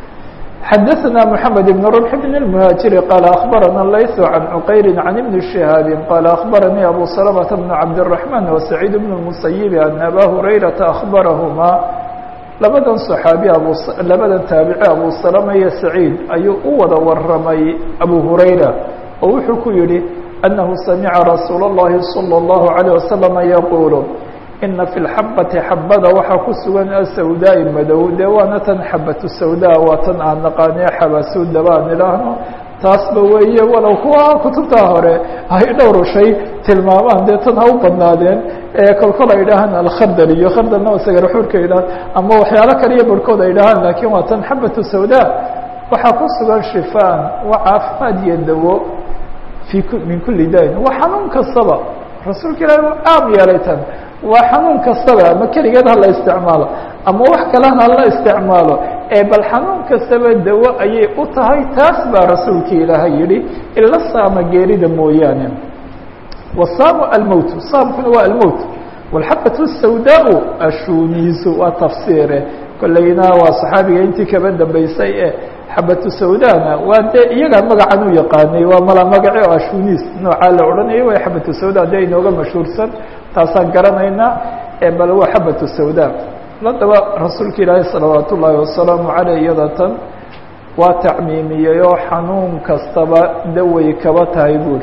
xadaثna mحamed بن رمح بن المهاaجiر qال أخbarana layث عan cqayr عan بن شهاaب qال أخbarnii أbو سلمة بن cabدالرحمن وسعيid بن المسيب أن أbا هurayرaةa أخbarahma labadan صحaabi labadan taabici abu سلمة iyo سعيid ayuu u wada waramay أbو هurayرة oo wuxuu ku yihi أنه samعa رasuul الlahi صلى الله عليه وسلم yquل ina fi lxabati xabada waxaa ku sugan asawdaai madow dee waana tan xabatu sawdaa waa tan aan naqaanee xabasuuda baan idhaahno taasba weeye walow kuwa kutubtaa hore ay dhowr shay tilmaamaan dee tan ha u badnaadeen ee kolkol ay dhahaan alkhardal iyo khardalna waa sagaraxuurka idhahan ama waxyaalo kale iyo barhkood ay dhahaan laakiin waa tan xabatu sawdaa waxaa ku sugan shifaan waa caafimaad iyo dawo fi min kuli dain waa xanuun kastaba rasuulka ilahi u caam yeelay tan waa xanuun kastaba ama keligeed hala isticmaalo ama wax kalena hala isticmaalo ee bal xanuun kastaba dawo ayay u tahay taas baa rasuulka ilaahay yihi ila saama geerida mooyaane wasaamu almowt saamkuna waa almowt walxabatu الsawdaa ashuniisu waa tafsiire kolleyna waa saxaabiga intii kaba dambeysay ee xabatu sawdana waa dee iyagaa magacan u yaqaanay waa mala magace oo ashuniis noocaa la odhanaya waa xabatu sawda dee inooga mashhuursan taasaan garanaynaa bal waa xabatu sawda haddaba rasuulka ilaahi salawaat ullaahi wasalaamu caleyh iyada tan waa tacmiimiyey oo xanuun kastaba daway kaba tahay buuri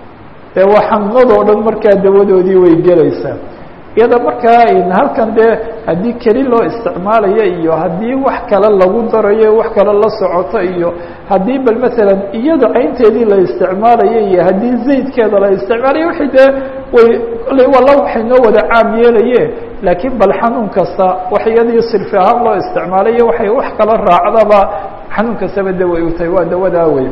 dee waa xanuunadoo dhan markaa dawadoodii way gelaysaa iyada markaa halkan dee haddii keli loo isticmaalayo iyo haddii wax kale lagu darayo wax kale la socoto iyo haddii bal maalan iyada caynteedii la isticmaalayo iyo haddii zaydkeeda la isticmaalayo wixii dee way kolley walla waxay noo wada caam yeelaye laakiin bal xanuun kasta wax iyadii sirfi ahaan loo isticmaalayo waxay wax kala raacdaba xanuun kastaba daway u tahay waa dawadaa wey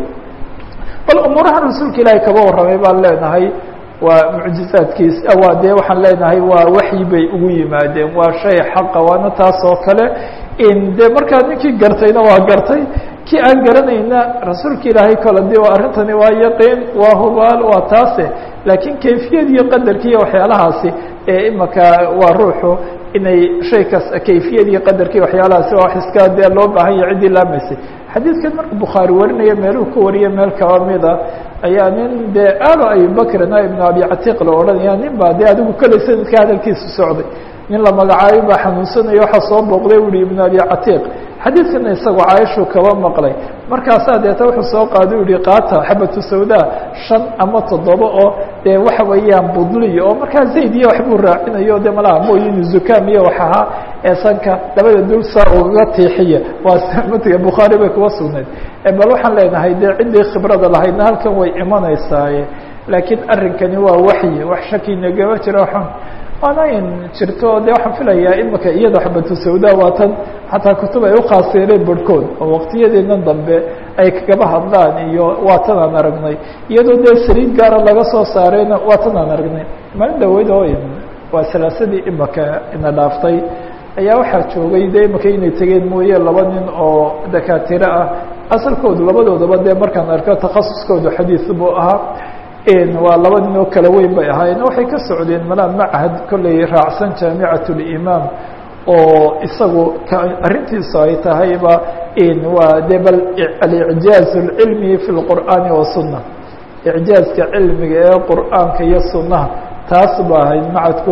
bal umuuraha rasuulka ilaahay kaba warramay baan leenahay waa mucjizaadkiis waa dee waxaan leenahay waa waxyi bay ugu yimaadeen waa shay xaqa waana taas oo kale in dee markaa ninkii gartayna waa gartay kii aan garanayna rasuulka ilaahay kole de arrintani waa yaqiin waa hubaal waa taase laakiin kayfiyad iyo qadarki iyo waxyaalahaasi ee imaka waa ruuxu inay shay kas kayfiyad iyo qadarki waxyaalahaasi waa wax iska dee loo baahan yahay ciddii laamaysay xadiidkan marka bukhaari warinaya meeluu ka wariya meel kaba mida ayaa nin dee aalo abibakrin ibn abi catiiq la odhanaya nin baa dee adigu koley sanadka hadalkiisu socday nin la magacaabay baa xanuunsanaya waxaa soo booqday uhi ibn abi catiiq xadiidkana isagoo caaishuu kaba maqlay markaasaa deeta wuxuu soo qaaday u yihi qaata xabatu sawda shan ama toddoba oo dee waxa weeyaan budliya oo markaa zayd iyo waxbuu raacinayo de malaha mooyin zukaam iyo wax ahaa ee sanka labada dul saa ugaga tiixiya waa matiga bukhaari bay kuwa sugnayd bal waxaan leenahay dee ciddii khibrada lahaydna halkan way imanaysaaye laakiin arrinkani waa waxyi wax shaki nagama jiro xun waana in jirto de waxaan filayaa imika iyada xabatu sawda waa tan xataa kutub ay ukhaasireen barhkood oo waqtiyadeena dambe ay kagaba hadlaan iyo waa tan aan aragnay iyadoo dee saliid gaara laga soo saarayna waa tan aan aragnay maalin dhaweyd oo waa salaasadii imika ina dhaaftay ayaa waxaa joogay dee imaka inay tegeen mooye laba nin oo dakaatiro ah asalkoodu labadoodaba dee markaan arko takhasuskoodu xadiis buu ahaa waa laba nin oo kala weyn bay ahaayeen waxay ka socdeen malaa machad kolley raacsan jaamicat limaam oo isagu arrintiisu ay tahayba waa de bal alicjaaz اlcilmi fi اlqur'aani wasunna icjaazka cilmiga ee qur'aanka iyo sunnaha taas ba ahayd macadku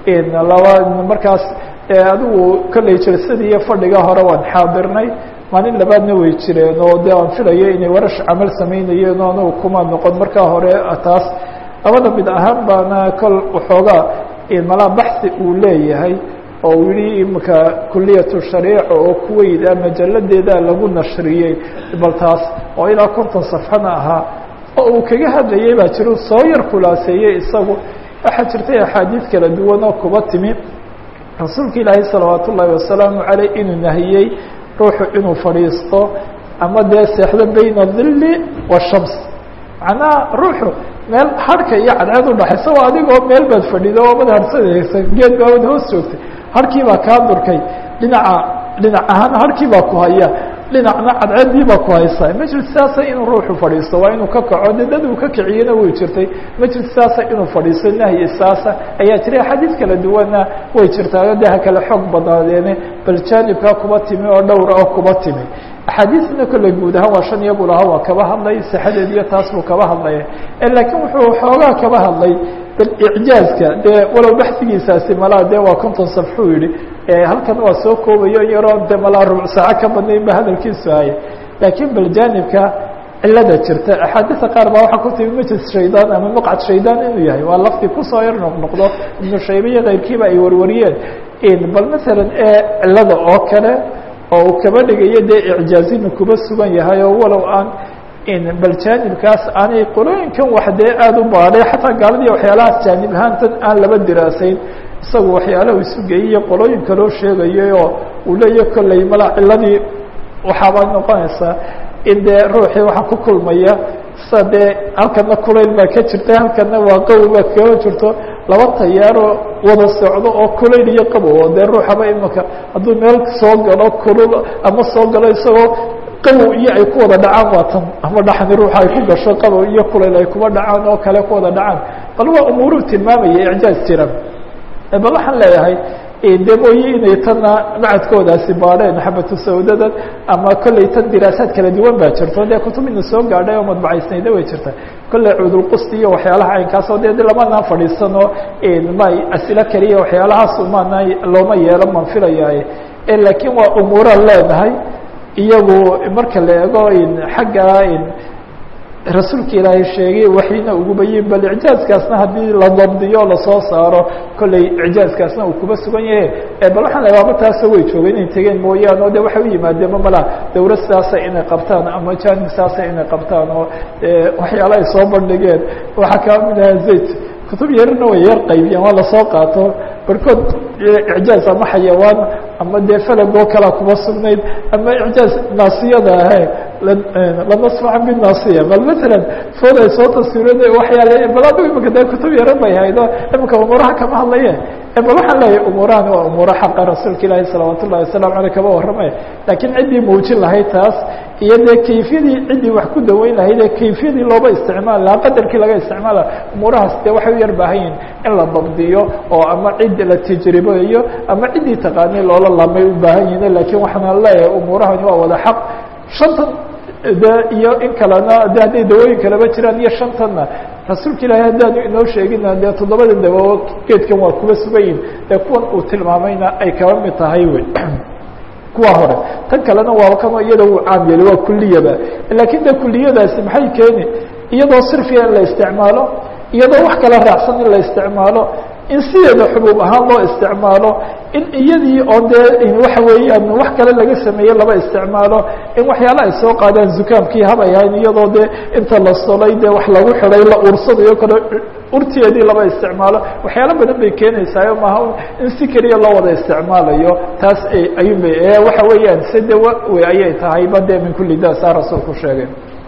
laba markaas adigu kolley jalsadii iyo fadhiga hore waan xaadirnay maalin labaadna way jireen oo de aan filayo inay warash camal samaynayeen oo anagu kuma noqon markaa hore taas labada mid ahaan baana kol waxoogaa malaa baxi uu leeyahay oo uu yihi imika kuliyatu shariica oo kuweyda majaladeeda lagu nashriyey bal taas oo ilaa konton safxana ahaa oo uu kaga hadlayay baa jiro soo yar khulaaseeyey isagu waxaa jirtay axaadiid kala duwan oo kuba timi rasuulka ilaahay salawaat ullaahi wasalaamu caleyh inuu nahiyey ruuxu inuu fadhiisto ama dee seexdo bayna dilli washams macnaha ruuxu meel harhka iyo cadceed udhaxaysa waa adigoo meel baad fadhido oo mad harhsanaysa geed baabad hoos joogtay harkii baa kaa durkay dhinaca dhinac ahaan harkii baa ku haya dhinacna cadceeddii baa ku haysa majlis saasa inuu ruuxu fadhiisto waa inuu ka kaco de dad uu ka kiciyena way jirtay majlis saasa inuu fadhiisto nahyi saasa ayaa jiray axaadiis kala duwanna way jirtaa de ha kale xoog badnaadeene bal jaanibkaa kuba timi oo dhowra oo kuba timi axaadiisna kolley guud ahaan waa shan iyo buu lahaa waa kaba hadlay saxadeed iyo taas buu kaba hadlaya laakiin wuxuu xoogaa kaba hadlay icjaazka dee walow baxsigiisaasi malaa de waa konton safxuu yihi halkan waa soo koobayo yaroo de malaa rubuc saaco ka badnayn ba hadalkiisu haya laakiin bal jaanibka cilada jirta axaadiisa qaar baa waxaa ku timi majlis shaydaan ama maqcad shaydaan inuu yahay waa lafti kusoo yar noqnoqdo ibnu shaybe iyo keyrkiiba ay warwariyeen bal masalan ee cilada oo kale oo uu kaba dhigayo dee icjaazina kuba sugan yahay oo walow aan bal jaanibkaas aanay qolooyinkan wax dee aada u baadhay xataa gaaladii waxyaalahaas jaanib ahaantan aan laba diraasayn isagu waxyaalaha isu geeyiyo qolooyin kaloo sheegayay oo uu leeya kolley mala ciladii waxaaba noqonaysaa in dee ruuxii waxaa ku kulmaya sa dee halkana kulayl baa ka jirta halkana waa qabow baad kaga jirto laba tayaaroo wada socdo oo kulayl iyo qabow oo dee ruuxaba imaka hadduu meel soo galo kulul ama soo galo isagoo qabow iyo ay ku wada dhacaan waa tan ama dhaxni ruuxa ay ku gasho qabow iyo kulayl ay kuba dhacaan oo kale ku wada dhacaan bal waa umuuruu tilmaamaya icjaaz jira bal waxaan leeyahay de mooye inay tanna macadkoodaasi baadheen xabatu sawdadan ama kolley tan diraasaad kala duwan baa jirto dee kutubina soo gaadhay oo madbacaysnayda way jirta kolley cudulqusti iyo waxyaalaha caynkaasoo dee lamanaan fadhiisano ma asilo keliya waxyaalahaas maana looma yeelo maan filayaaye laakiin waa umuuraan leenahay iyagu marka la eego xagga rasuulka ilaahay sheegay waxina ugubayin bal icjaazkaasna haddii la dabdiyo lasoo saaro kolley icjaazkaasna uu kuba sugan yahe bal waxaan la waaba taasoo way joogeen inay tegeen mooyaane o de waxay u yimaadeen mamala dawlad sidaasa inay qabtaan ama jaanib sidaasa inay qabtaan oo waxyaala ay soo bandhigeen waxaa kaa mid aha zayt kutub yarina way yar qaybiyeen waa lasoo qaato barkood icjaaz ama xayawaan ama dee falagoo kalea kuba sugnayd ama icjaaz naasiyada ahe lanasmaca binaasiya bal masalan food ay soo taswirada waxyaale bal adigu imika dee kutub yaro bay haydo imika umuuraha kama hadlaye bal waxaan leeyahay umuurahan waa umuuro xaqa rasuulka ilaahi salawaat ullahi wasalam aleyh kaba warramaya laakiin ciddii muujin lahayd taas iyo dee kayfiyadii ciddii wax ku daweyn lahayd ee kayfiyadii looba isticmaali lahaa qadarkii laga isticmaala umuurahaas dee waxay u yar baahan yihin in la dabdiyo oo ama cid la tajribeeyo ama ciddii taqaanay loola laamay u baahan yihin laakiin waxaan leeyahay umuurahani waa wada xaq shantan de iyo in kalena de hadday dawooyin kaleba jiraan iyo shantanna rasuulka ilaahay haddaanu inoo sheegina dee toddobada dawo geedkan waa kuba sugayin ee kuwan uu tilmaamayna ay kaba mid tahay wey kuwa hore tan kalena waa kano iyada uu caam yeeli waa kuliyaba laakiin de kuliyadaasi maxay keeni iyadoo sirfiga in la isticmaalo iyadoo wax kala raacsan in la isticmaalo in sideeda xubuub ahaan loo isticmaalo in iyadii oo dee waxa weeyaan wax kale laga sameeye laba isticmaalo in waxyaala ay soo qaadaan zukaamkii habay ahayn iyadoo dee inta la solay dee wax lagu xiday la ursadayo kale urteedii laba isticmaalo waxyaalo badan bay keenaysaayo maaha in si keliya loo wada isticmaalayo taas ayuunba waxa weeyaan se de w ayay tahayba de min kuli da saa rasuulku sheegay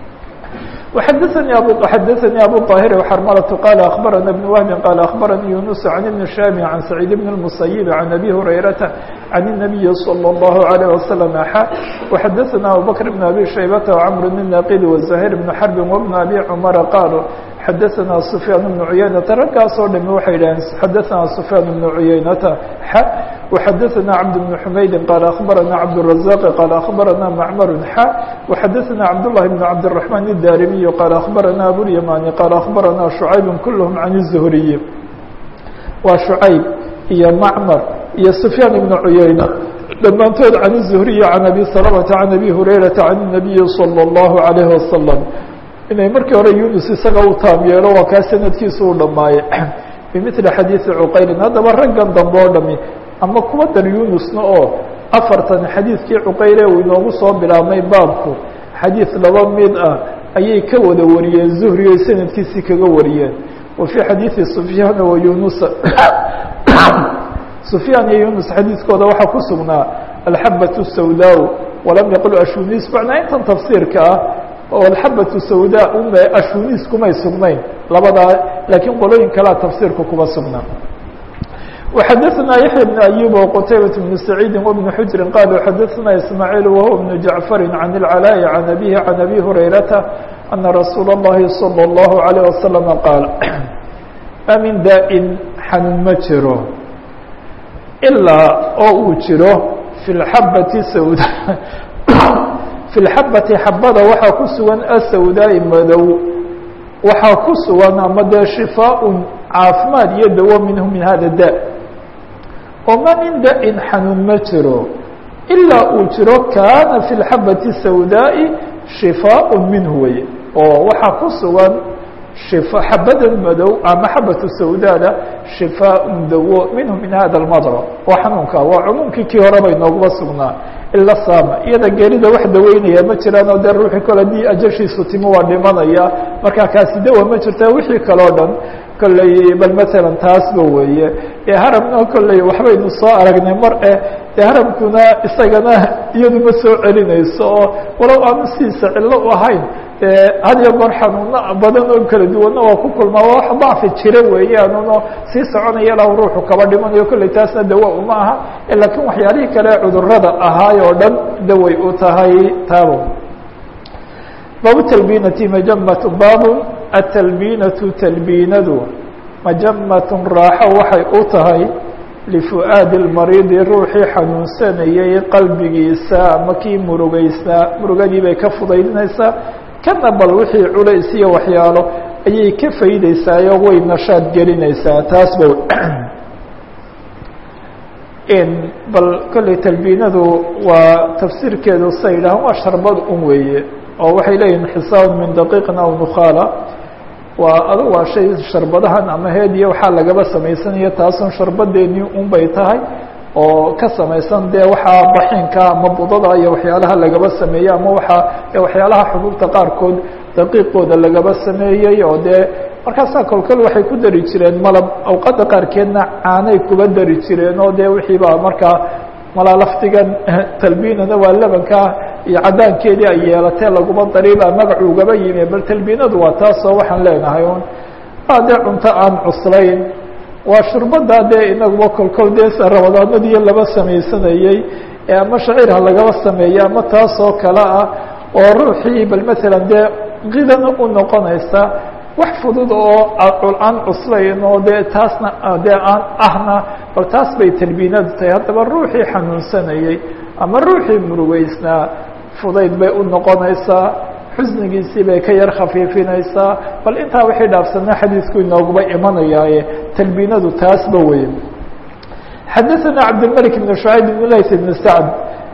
وxdثnي abu xdثnي abu طاhر وxrmلة qال أخبرنا بن وهب qال أخبرني يuنس عن بن شام عن سعيد بن المسيب عن أبي هريرة عن النبي صلى الله عليه وسلم xا وxadثna أبوبكر بن أبي شhيبة وعمر بن الناqد وزهير بن حرب وبن أبي عمر قالوا xadثna سفyاan بن عuyaynةa raggaasoo dhami waxay dhaheen xadثna سفyاan بن عuyaynةa x وxadثna cبد بن حmaydi qال أخبرna cبدالرزاq qال أخبرna معmر x وxadثna cبداللhi بن cبدالرحمن الداrمي qال أخبرna أبواليماني qال أخبرna شعyب كلهم عن الزهري waa شعyب iyo معmر iyo سفyاan بن عuyaynة dhammaantood عن الزهري عن أbي سلمة عن أbي هريرة عن النبي صلى الله عليه وسلم inay markii hore yunus isaga u taam yeelo waa kaa sanadkiisu u dhammaayey bimili xadiidi cuqaylin haddaba raggan dambe oo dhami ama kuwa dar yunusna oo afartan xadiidkii cuqayle uu inoogu soo bilaabmay baabku xadiid laba mid ah ayay ka wada wariyeen zuhri oy sanadkiisii kaga wariyeen wa fii xadiidi sufyaana wa yunusa sufyaan iyo yunus xadiidkooda waxaa ku sugnaa alxabat sawdaa walam yaqul ashunis macnaa intan tafsiirka ah oo alxabatu sawdaa ume ashunis kumay sugnayn labadaa laakiin qolooyin kalea tafsiirka kuma sugnaa وxadثna yaحyى بن أyوب وqتayبة بن سعيid وبن حجri qالوا xadثna إسماعيل وهو بن جعفر عن العلاء عن أبيه عن أbي هريرةa أن رsuuل اللhi صلى الله عليه وسلم qاaل ma min daaءin xanuun ma jiro ilaa oo uu jiro في الxabة sawd في الxabati xabada waxaa ku sugan asawdaaءi madow waxaa ku sugan ama dee shifaaء caafimaad iyo dawo minhu min hada da oo ma min da-in xanuun ma jiro ilaa uu jiro kaana fi اlxabati sawdaaءi shifaaء minhu wey oo waxaa ku sugan xabadan madow ama xabatu sawdaada shifaaء dawo minhu min hada اmadr waa xanuunka waa cumuumkii kii horeba inooguma sugnaa ila saama iyada geerida wax daweynaya ma jiraan oo dee ruuxii kole haddii ajashiisu timo waa dhimanaya markaa kaasi dawa ma jirta wixii kaleo dhan kolley bal matalan taasba weeye ee haramna kolley waxbaynu soo aragnay mar eh dee haramkuna isagana iyadu ma soo celinayso oo walow aanu sidiisa cillo u ahayn had iyo goor xanuuno badan oo kala duwanna waa ku kulmaa waa wax dacfi jira weeyaanuno sii soconaya ilaa ruuxu kaba dhimanayo kolley taasna dawa uma aha laakiin waxyaalihii kale cudurada ahaay oo dhan daway u tahay taabo baabu talbinati majamat baabu atalbinatu talbinadu majamatun raaxo waxay u tahay lifu'aadi lmariidi ruuxii xanuunsanayay qalbigiisa ama kii murugeysnaa murugadii bay ka fudaydinaysaa kana bal wixii culays iyo waxyaalo ayay ka faydeysaayoo way nashaad gelinaysaa taas ba bal kolley talbiinadu waa tafsiirkeedu sa yidhahan waa sharbad un weeye oo waxay leeyihin xisaab min daqiiqin aw nukhaala waa adu waa shay sharbadahan ama heediya waxaa lagaba samaysanaya taasun sharbadeennii un bay tahay oo ka samaysan dee waxaa baxinka ama budada iyo waxyaalaha lagaba sameeyey ama waxaa waxyaalaha xubuubta qaarkood daqiiqooda lagaba sameeyey oo dee markaasaa kolkol waxay ku dari jireen malab awqadda qaarkeedna caanay kuba dari jireen oo dee wixii baa markaa malaa laftigan talbiinana waa labanka iyo caddaankeedii ay yeelatee laguma dariibaa magacu ugaba yimi bal talbiinadu waa taasoo waxaan leenahay un waa dee cunto aan cuslayn waa shurbada dee inaguba kolkol dee rabadaanadiiyo laba samaysanayey ee ama shacirha lagaba sameeyey ama taasoo kale ah oo ruuxii bal matalan dee qidana u noqonaysa wax fudud oo aan cuslayn oo dee taasna dee aan ahna bal taas bay talbiinadu tahay haddaba ruuxii xanuunsanayey ama ruuxii murugeysnaa fudayd bay u noqonaysaa xusnigiisii bay ka yar khafiifinaysaa bal intaa wixii dhaafsanaa xadiidku inooguba imanayaaye talbiinadu taasba wey xadaثana cabdilmلك بn شhucayb بn lays بn sacd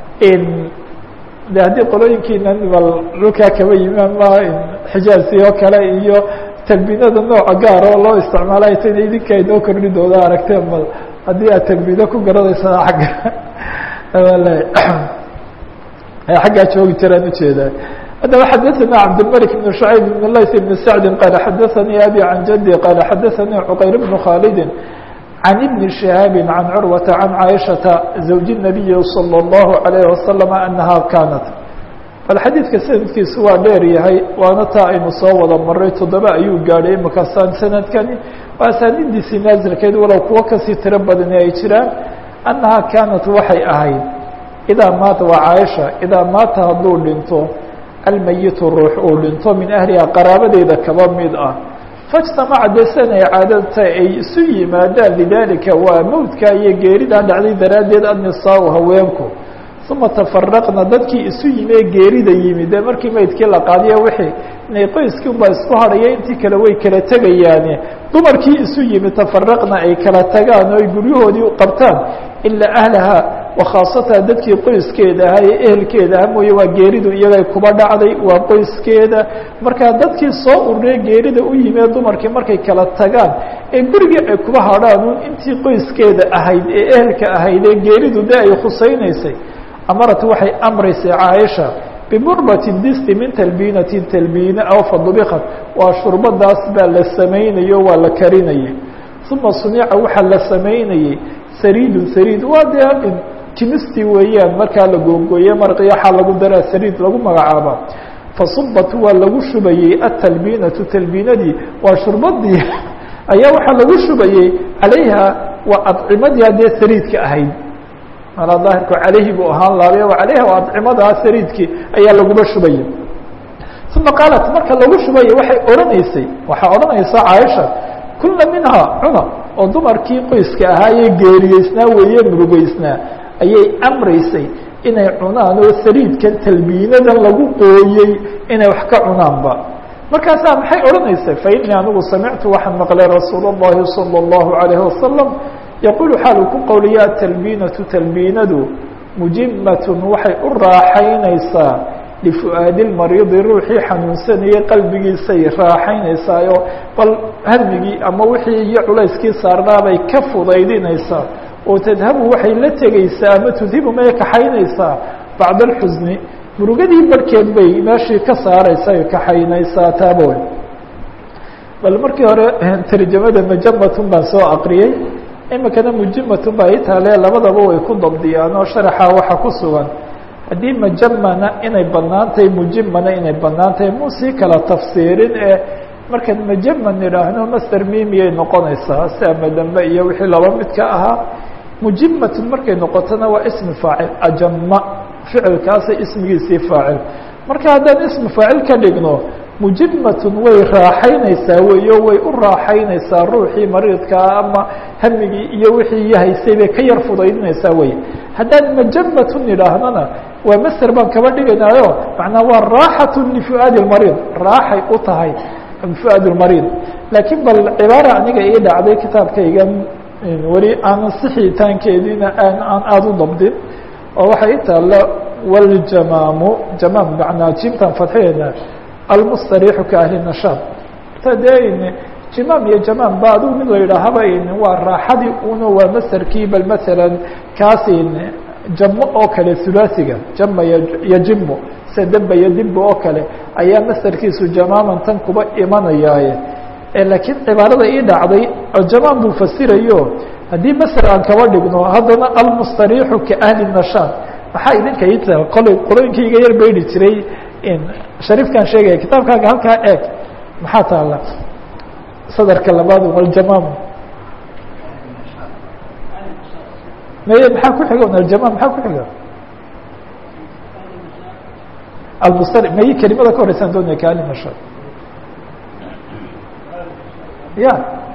de haddii qolooyinkiina bal dhulkaa kaba yimi ama xijaazi oo kale iyo talbiinada nooca gaar oo loo isticmaalay tana idinka inoo kordhi dooda aragteen bal haddii aad talbiino ku garanaysana agga xaggaa joogi jiraan ujeedaa haddaba xadaثana cabdالmلك بن شhucayb بn lays بn sacdi qaal xadaثanii abi can jadي qaal xadaثanii cqayr بn khaalidi can ibn شihaabi can curwata can caaishaةa zawji الnabiyi salى الlahu عalيه wasalam anaha kaanat bal xadiidka sanadkiisu waa dheer yahay waana taa aynu soo wada maray toddoba ayuu gaadhay imakasaan sanadkani waa asaanidiisii naasilkeed walow kuwo kasii tiro badani ay jiraan annahaa kaanat waxay ahayd idaa maata waa caaisha idaa maata hadduu dhinto almayitu ruux uu dhinto min ahliha qaraabadeeda kaba mid ah faijtamaca dee sidan ay caadadta ay isu yimaadaan lidaalika waa mowdka iyo geeridaa dhacday daraaddeed annisaau haweenku uma tafaraqna dadkii isu yimi ee geerida yimi dee markii meydkii la qaadiya wixii inay qoyskii unbaa isku hadhaya intii kale way kala tegayaane dumarkii isu yimi tafaraqna ay kala tagaan oo ay guryahoodii u qabtaan ilaa ahlaha wakhaasataha dadkii qoyskeeda ahaa ee ehelkeeda aha mooye waa geeridu iyagay kuba dhacday waa qoyskeeda markaa dadkii soo ururee geerida u yimi ee dumarkii markay kala tagaan ee gurigii ay kuba hadhaan un intii qoyskeeda ahayd ee ehelka ahayd ee geeridu dee ay khusaynaysay amarat waxay amraysay caaisha bimurbatin disti min talbiinatin talbiine aw fadubikat waa shurbadaas baa la samaynayo waa la karinayay uma sunica waxaa la samaynayey sariidun sariid waa dee jimistii weeyaan markaa la googooye marqiyo waxaa lagu daraa sariid lagu magacaaba fasubat waa lagu shubayey atalbiinatu talbiinadii waa shurbadii ayaa waxaa lagu shubayey calayha waa adcimadii haddee sariidka ahayd malaa daahirku calayhi buu ahaan laabay calayha waa adcimadaa sariidkii ayaa laguba shubayay uma qaalat marka lagu shubaya waxay odhanaysay waxaa odhanaysa caaisha kula minhaa cuna oo dumarkii qoyska ahaayee geeriyeysnaa weeye murugeysnaa ayay amraysay inay cunaan oo saliidkan talbiinadan lagu qooyey inay wax ka cunaanba markaasaa maxay odhanaysay fa inii anigu samictu waxaan maqlay rasuul اllahi salى اllahu عalayه wasalam yaquulu xaalu ku qowliya atalbiinatu talbiinadu mujimatun waxay u raaxaynaysaa lifu'aadi lmariidi ruuxii xanuunsanayay qalbigiisay raaxaynaysaayo bal hadmigii ama wixii iyo culayskii saarnaabay ka fudaydinaysaa oo tadhabu waxay la tegaysaa ama tudhibu may kaxaynaysaa bacda alxusni murugadii barhkeed bay meeshii ka saaraysa ay kaxaynaysaa taaboy bal markii hore tarjamada majamatun baan soo aqriyey imikana mujimatun baa ii taale labadaba way ku dabdiyaan oo sharaxa waxa ku sugan haddii majamana inay banaan tahay mujimana inay banaan tahay muu sii kala tafsiirin ee markaan majaman idhaahno master mimiyay noqonaysaa si ama dambe iyo wixii laba midka ahaa mujimatun markay noqotona waa ismi faacil ajama ficilkaasa ismigiisii faacil marka haddaan ismi faacil ka dhigno mujimatun way raaxaynaysaa weyo way u raaxaynaysaa ruuxii mariidkaa ama hamigii iyo wixii yahaysay bay ka yar fudaydinaysaa wey haddaan majamatun idhaahnona waa maser baan kaba dhigaynaayo macnaa waa raaxatu lifu'aadi lmariid raaxay u tahay fu'aad lmariid laakiin bal cibaara aniga ii dhacday kitaabkaygan weli aanan sixitaankeediina aan aan aada u dabdin oo waxay i taalla waljamaamu jamaam macnaa jimtaan fadxiyayna almustariixu ka ahli nashaad ta dee jimaam iyo jamaam ba adigu mid la yidhaahaba waa raaxadii una waa masarkii bal masalan kaasi jamo oo kale hulaasiga jama yojimo se demba iyo dimba oo kale ayaa masarkiisu jamaaman tan kuba imanayaaye laakiin cibaarada ii dhacday jamaam buu fasirayo haddii maser aan kaba dhigno haddana almustariixu ka ahli nashaad maxaa idinka ii taha qolay qolooyinkayga yar baydi jiray shariifkan sheegaya kitaabkaaga halkaa eeg maxaa taala sadarka labaad waljamaam maye maxaa ku xiga aljamaam maxaa ku xiga almustari maye kelimada ka horeysaan doonaya kaali nashaad ya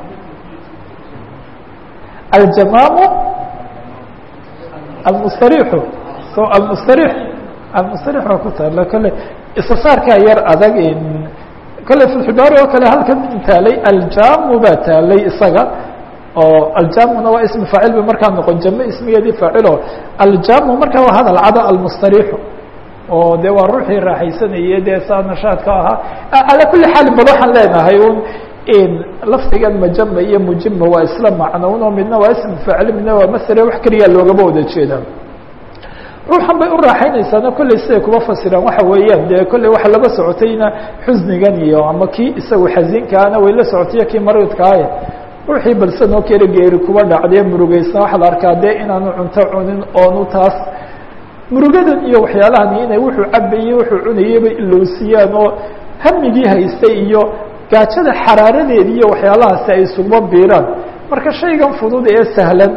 aljamaamu almustariixu so almustarix almustarix waa ku taala kole istisaarkaa yar adag kole filxibaari oo kale halkan taalay aljamu baa taalay isaga oo aljamuna waa ismi faacil ba markaa noqon jame ismigeedii faacilo aljamu markaa waa hadal cada almustarixu oo de waa ruuxii raaxaysanayay dee saa nashaadka ahaa calaa kuli xaalin bal waxaan leenahay un lafdigan majama iyo mujima waa isla macnown oo midna waa ismi faacil midna waa masre wax keliya loogama wada jeeda ruuxan bay u raaxaynaysaana kolley siday kuma fasiraan waxa weeyaan dee kolley waxa laba socotayna xusnigan iyo ama kii isagu xasiinkaana way la socotay kii mariidkaaye ruuxii balsan oo kale geeri kuba dhacdee murugeysna waxaa la arkaa dee inaanu cunto cunin oonu taas murugadan iyo waxyaalahan inay wuxuu cabayey wuxuu cunayeyba ilowsiyaan oo hamigii haystay iyo gaajada xaraaradeedi iyo waxyaalahaasi ay isuguma biiraan marka shaygan fudud ee sahlan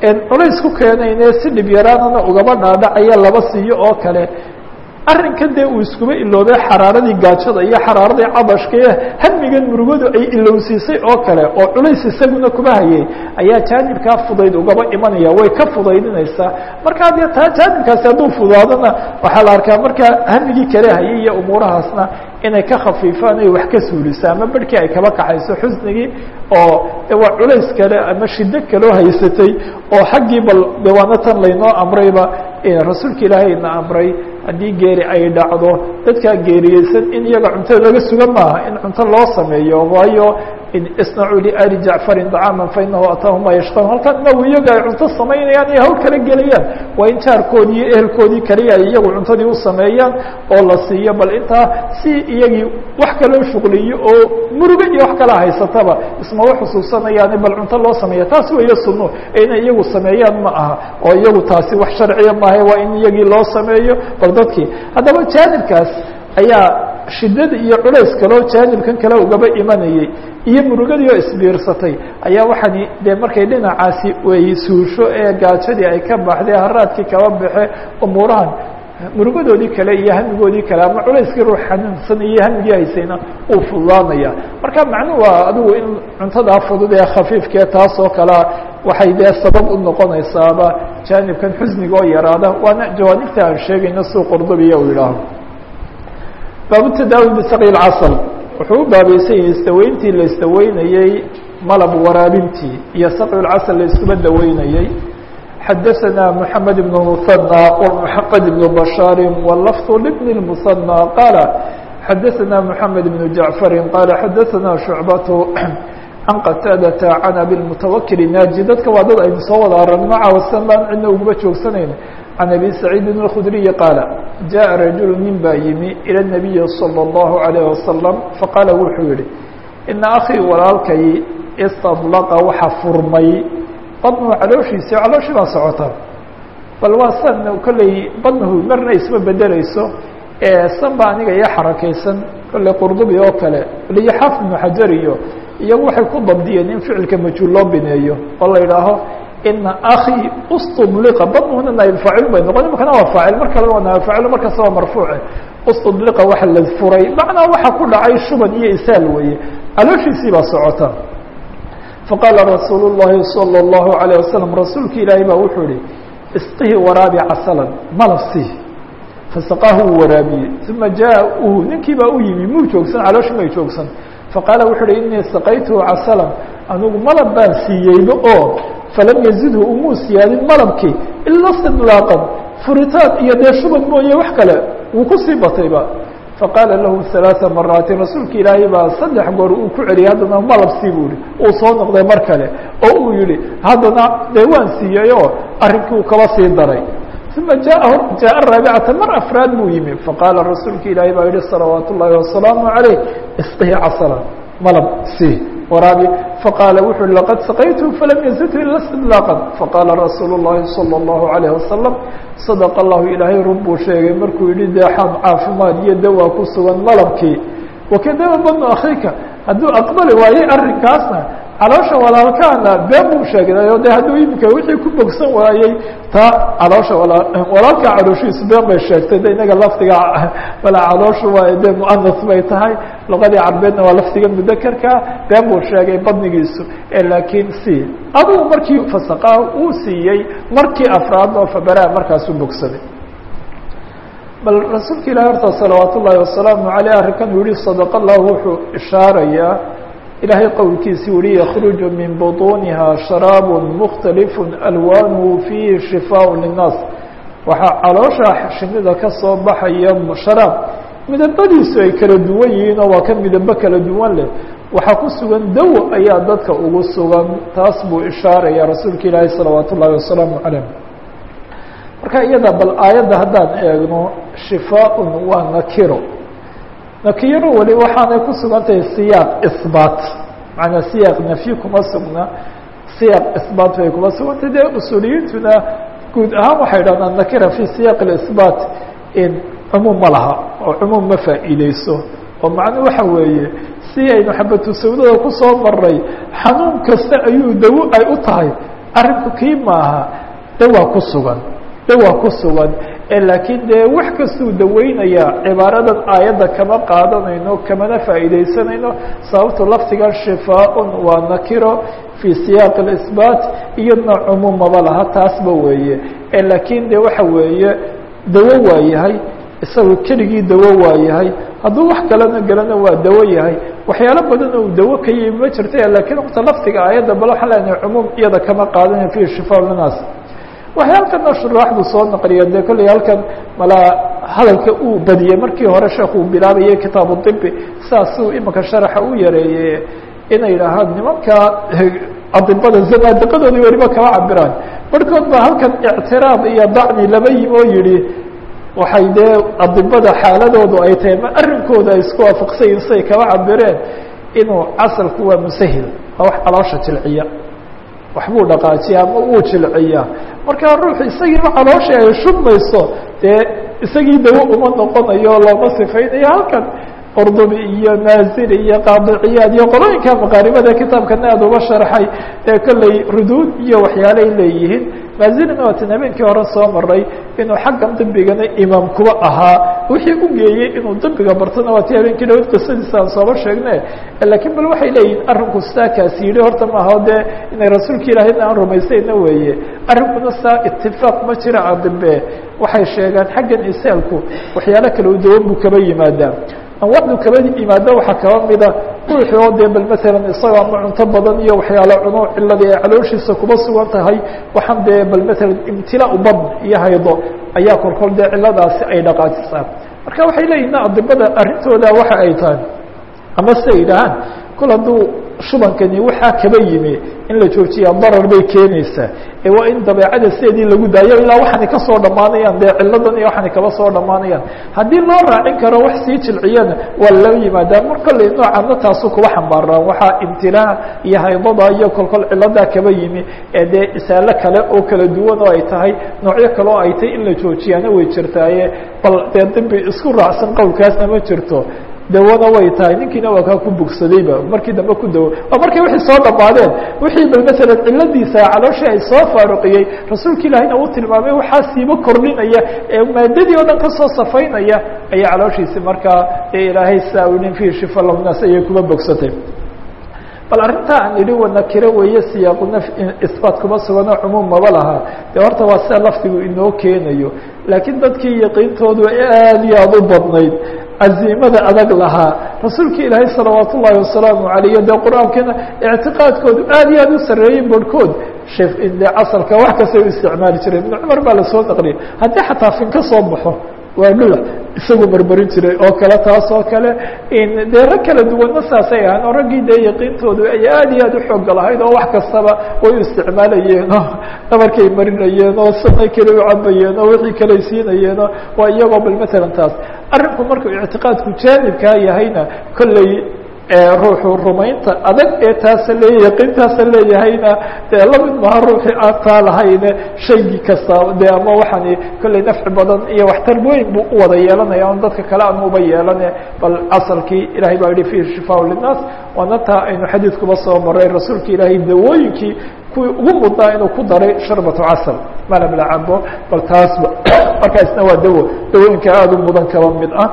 culays ku keenayne si dhib yaraanana ugaba dhaadhacaya laba siiyo oo kale arrinkan dee uu iskuba iloobay xaraaradii gaajada iyo xaraaradii cabashka iyo hamigan murugadu ay ilowsiisay oo kale oo culays isaguna kuba hayay ayaa jaanibkaa fudayd ugaba imanaya way ka fudaydinaysaa markaa dee taa jaanibkaasi hadduu fudaadona waxaa la arkaa markaa hamigii kale hayay iyo umuurahaasna inay ka khafiifaan ay wax ka suuliso ama berhkii ay kaba kaxayso xusnigii oo waa culays kale ama shido kaloo haysatay oo xaggii bal de waana tan laynoo amrayba rasuulka ilaahay na amray haddii geeri ay dhacdo dadkaa geeriyeysan in iyaga cuntada laga suga maaha in cunto loo sameeyo waayo isnacuu liali jacfarin dacaaman fainahu ataahum maa yashqaun halkan inagu iyaga ay cunto samaynayaan iyo hawl kala gelayaan waa in jaarkoodii iyo ehelkoodii kaliya ay iyagu cuntadii u sameeyaan oo la siiyo bal intaa si iyagii wax kaloo shuqliyo oo murugo iyo wax kala haysataba ismaba xusuusanayaani bal cunto loo sameeya taas weeye sunno inay iyagu sameeyaan ma aha oo iyagu taasi wax sharciya maaha waa in iyagii loo sameeyo bal dadkii haddaba jaanibkaas ayaa shidada iyo culays kaloo jaanibkan kale ugaba imanayay iyo murugadii oo isbiirsatay ayaa waxaani dee markay dhinacaasi way suusho ee gaajadii ay ka baxday haraadkii kaba baxe umuurahan murugadoodii kale iyo hamigoodii kale ama culayskii ruux xanuunsan iyo hamigii haysayna uu fududaanaya marka macnuhu waa adigu in cuntadaa fudud ee khafiifkee taas oo kalea waxay dee sabab u noqonaysaaba jaanibkan xusniga oo yaraada waana jawaanibta aan sheegayno suu qordobiya uu yidhaaho baabu tadaawi bisaqi lcasal wuxuu u baabaysan yahay istaweyntii la istaweynayey malab waraabintii iyo saqi lcasal la iskuba daweynayey xadaثna mحamed بن مثنى ومحمد بن بشhاaر واللفظ لبن المثنى qاaل xadaثna محamed بن جaعفر qاaل xadaثna شhuعبة عن qتاadة عن أbي المتوkل nاجي dadka waa dad aynu soo wada aragno caawasan baan cidna uguma joogsanayn عن أbي سعيد الخdري qاaل جaء رaجuل nin baa yimi إلى النبي صلى الله عليه وسلم faqاaل wuxuu yihi iنa أخيi walaalkay اsطلqa waxa furmay badnuhu calooshiisi calooshii baa socota bal waa san kolley badnuhu marna isma bedeleyso san ba aniga iyo xarakaysan kolley qurdubi oo kale iyo xaafid ibnu xajar iyo iyagu waxay ku dabdiyeen in ficilka majhuul loo bineeyo oo la yidhaaho ina akii ustudliqa badnuhuna naayib faacil bay noqon imakana waa faacil mar kalena waa naayib faacil markasta waa marfuuce ustudliqa waxa la furay macnaa waxa ku dhacay shuban iyo isaal weeye calooshiisii baa socota faqaala rasuulu الlahi salى الlahu عalيه wasalam rasuulki ilaahay baa wuxuu ihi isqihi waraabi casalan malab sii fasaqaahu uu waraabiyey uma jaaءuhu ninkii baa u yimi muu joogsan calooshi may joogsan faqaala wuxuu uhi inii saqaytuhu casalan anigu malab baan siiyeyba oo falam yazidhu umuu siyaadin malabkii ila sidlaaqan furitaan iyo dee shuban mooye wax kale wuu kusii batayba faqaala lahu ثaلaaثa maraatin rasuulka ilaahay baa saddex goor uu ku celiyay haddana malabsii buu yihi uu soo noqday mar kale oo uu yihi haddana dee waan siiyey oo arrinkii uu kaba sii daray uma jaa jaaءa raabicata mar afraad buu yimi faqaala rasuulka ilaahay baa yihi salawaat ullaahi wasalaamu عalayh isqihi casala malab sii waraabi faqaala wuxu uhi laqad saqaytu falam yazidhu ila istidlaaqan faqaala rasuulu الlahi salى الlahu عalayه wasalam sadq allahu ilaahay run buu sheegay markuu yihi dee xaad caafimaad iyo dawaa ku sugan malabkii wakadaba badnu akhiika hadduu aqbali waayey arrinkaasna caloosha walaalkaana been buu sheegnayo de hadduu imika wixii ku bogsan waayey taa caloosha wala walaalkaa calooshiisu been bay sheegtay de inaga lafdiga bala calooshu waa de muanas bay tahay luqadii carbeedna waa lafdiga mudakerkaa been buu sheegay badnigiisu laakiin si adugu markii fasaqaa uu siiyey markii afraadoo fabaraa markaasuu bogsaday bal rasuulka ilahi horta salawaat ullaahi wasalaamu aleyh arrinkan uu yihi sadaq allah wuxuu ishaarayaa ilaahay qowlkiisi uhi yakruju min buطuniha sharaab mukhtalifu alwaanhu fiihi shifaaء linnaas waxaa caloosha shinida ka soo baxaya sharaab midabadiisu ay kala duwan yihiin oo waa ka midabo kala duwan leh waxaa ku sugan dawo ayaa dadka ugu sugan taas buu ishaaraya rasuulka ilaahi salawaat ullaahi wasalaamu calayh marka iyada bal aayadda haddaan eegno shifaaءun waa nakiro nakiro weli waxaanay ku sugan tahay siyaaq isbaat macanaa siyaaq nafyi kuma sugna siyaaq isbaat bay kuma sugantay dee usuuliyiintuna guud ahaan waxay dhahdaan nakira fi siyaaq اisbaat in cumuum ma laha oo cumuum ma faa'iideyso oo macnu waxa weeye si aynu xabatu sawdada kusoo maray xanuun kasta ayuu dawo ay u tahay arrinku kii maaha dawaa ku sugan dawaa ku sugan laakiin dee wax kastuu daweynaya cibaaradan aayadda kama qaadanayno kamana faa'iidaysanayno sababto laftigan shifaaun waa nakiro fii siyaaq اisbaat iyadna cumuumaba laha taasba weeye laakiin de waxa weeye dawo waa yahay isagu keligii dawo waa yahay hadduu wax kalena gelana waa dawo yahay waxyaalo badan uu dawo ka yimi ma jirta lakiin wata laftiga aayadda bal waxaa leenahay cumuum iyada kama qaadanayo fihi shifaa linaas waxay halkana shuraaxdu soo naqliya dee kolley halkan malaa hadalka uu badiyey markii hore sheekh uu bilaabayay kitaabu dibi saasuu imika sharaxa u yareeyey inay yidhaahaan nimanka adibada zanaadiqadoodii weliba kama cabiraan barhkood baa halkan ictiraab iyo dacni laba yimi oo yihi waxay dee adibada xaaladoodu ay tahay ma arrinkooda ay isku waafaqsayin siay kama cabireen inuu casalku waa musahil waa wax caloosha jilciya waxbuu dhaqaajiya ama uu jilciyaa markaa ruuxu isagiiba calooshii ay shubmayso dee isagii dawo uma noqonayo looma sifaynayo halkan qurdubi iyo maaziri iyo qaadiciyaad iyo qolooyinka maqaaribada kitaabkana aada uga sharxay ee kolley ruduud iyo waxyaalay leeyihiin maazirina waatan habeenkii hore soo maray inuu xaggan dibigana imaam kuba ahaa wixii u geeyey inuu dibiga bartona waa ti habeenkii dhawad qisadiisa aan sooba sheegne lakiin bal waxay leeyihin arrinku saa kaasi yidhi horta maaha dee inay rasuulka ilaahayna aan rumaysayna weeye arrinkuna saa itifaaq ma jira adibe waxay sheegaan xaggan isaalku waxyaalo kale u dawan buu kaba yimaadaa anwaacdu kaba yimaado waxaa kaba mida ruuxi oo dee bal maalan isagoo ama cunto badan iyo waxyaalo cuno ciladii ay calooshiisa kuba sugan tahay waxaan dee bal maalan imtilaa badn iyo haydo ayaa kolkol dee ciladaasi ay dhaqaajisaa marka waxay leeyihin adibada arrintooda waxa ay tahay ama siay yidhaahaan kol hadduu shubankani waxaa kaba yimi in la joojiya darar bay keenaysaa ee waa in dabeecada sideedii lagu daayo ilaa waxaanay ka soo dhammaanayaan dee ciladan iyo waxaanay kaba soo dhammaanayaan haddii loo raacin karo wax sii jilciyana waa lala yimaadaa mar kolley noocaana taasu kuba xambaaraan waxaa imtilaa iyo haydada iyo kolkol ciladaa kaba yimi ee dee isaalo kale oo kala duwan oo ay tahay noocyo kale oo ay tahay in la joojiyaana way jirtaaye bal dee dibi isku raacsan qowlkaasna ma jirto dawana way tahay ninkiina waa kaa ku bogsadayba markii dambe ku dawo waa markay wixii soo dhammaadeen wixii bal masalan ciladiisa calooshii ay soo faaruqiyey rasuulka ilaahina uu tilmaamay waxaa siiba kordhinaya ee maadadii oo dhan kasoo safaynaya ayaa calooshiisi markaa ee ilaahay saa u nin fihi shifa lahnaas ayay kuba bogsatay bal arrintaa aan idhi wanakiro weeye siyaaquna isbaat kuma sugano cumuum maba laha dee horta waa sida lafdigu inoo keenayo laakiin dadkii yaqiintoodu aad iyo aada u badnayd caziimada adag lahaa rasuulka ilaahay salawaat ullaahi wasalaamu alayh dee qur-aankana ictiqaadkoodu aad iyo aad u sarreeyey barhkood de casalka wax kasta u isticmaali jiray ibnu cumar baa lasoo naqliyay haddii xataa fin ka soo baxo waa dhula isagu marmarin jiray oo kale taas oo kale dee rag kala duwanna saasay ahaan oo raggii dee yaqiintoodu ay aad iyo aad u xooga lahayd oo wax kastaba way u isticmaalayeen oo dhabarkay marinayeen oo sanay kale u cabayeen oo wixii kaley siinayeenoo waa iyagoo bal matalan taas arrinku markuu ictiqaadku jaanibkaa yahayna kolley ruuxu rumaynta adag ee taasa leeya yaqiintaasa leeyahayna dee lamid maha ruuxii aan taa lahayne shaygii kasta de ama waxaani kolley nafci badan iyo waxtar weyn buu u wada yeelanaya on dadka kale aan uba yeelane bal asalkii ilahay baa yihi fihi shifaa linnaas waana taa aynu xadiidkuba soo maray rasuulka ilaahay dawooyinkii kuwii ugu mudnaa inuu ku daray sharbatu casal malab la cabo bal taasba markaasna waa dawo dawooyinka aada u mudan kaba mid ah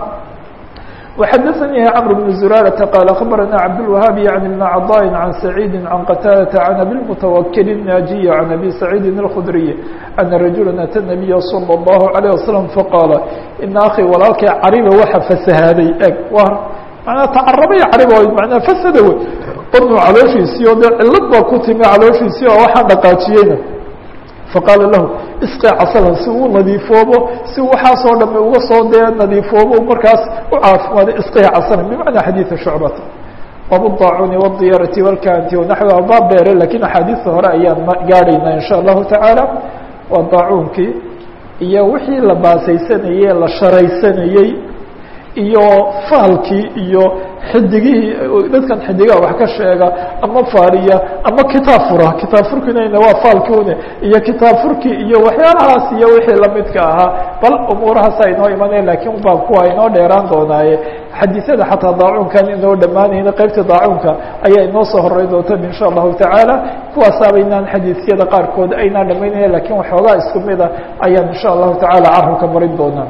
وxdثnي cمر بن زرارة قال خبرنا عبدالوهاب عن بن عضاء عن سعيد عن قتادة عن أبي المتوكل الناجي عن أبي سعيد الخdري أن رجuلا أتى النبي صلى الله عليه وسلم فقال إن أخي walaalkay cariba waxa فسhaaday eg mna تcarabay carib mna فsd wy badnu calooshiisii o de cilad baa ku timi calooshiisii oo waxaa dhaqaajiyeyna faqaala lahu isqi casalan si uu nadiifoobo si waxaasoo dhame uga soo dee nadiifoobo markaas u caafimaado isqi casalan bimacnaa xadiida shucbata wabdaacuni wاdiyarati wاlkanti wanaxwiha baa beere lakiin axaadiista hore ayaan gaadhaynaa in sha allahu tacaala waa daacuunkii iyo wixii la baasaysanayey la sharaysanayey iyo faalkii iyo xidigihii dadkan xidigaha wax ka sheega ama faariya ama kitaab fura kitaab furkinayna waa faalkiune iyo kitaab furki iyo waxyaalahaas iyo wixii lamidka ahaa bal umuurahaasa inoo imanaya lakiin baa kuwa inoo dheeraan doonaaye xadiisyada xataa daacuunkan inoo dhammaanayna qeybta daacuunka ayaa inoo soo horey doonta insha allahu tacaala kuwaasaaba inaan xadiisyada qaarkood aynaan dhamaynaya lakiin waxoogaa isku mida ayaan insha allahu tacaala carabka marin doonaa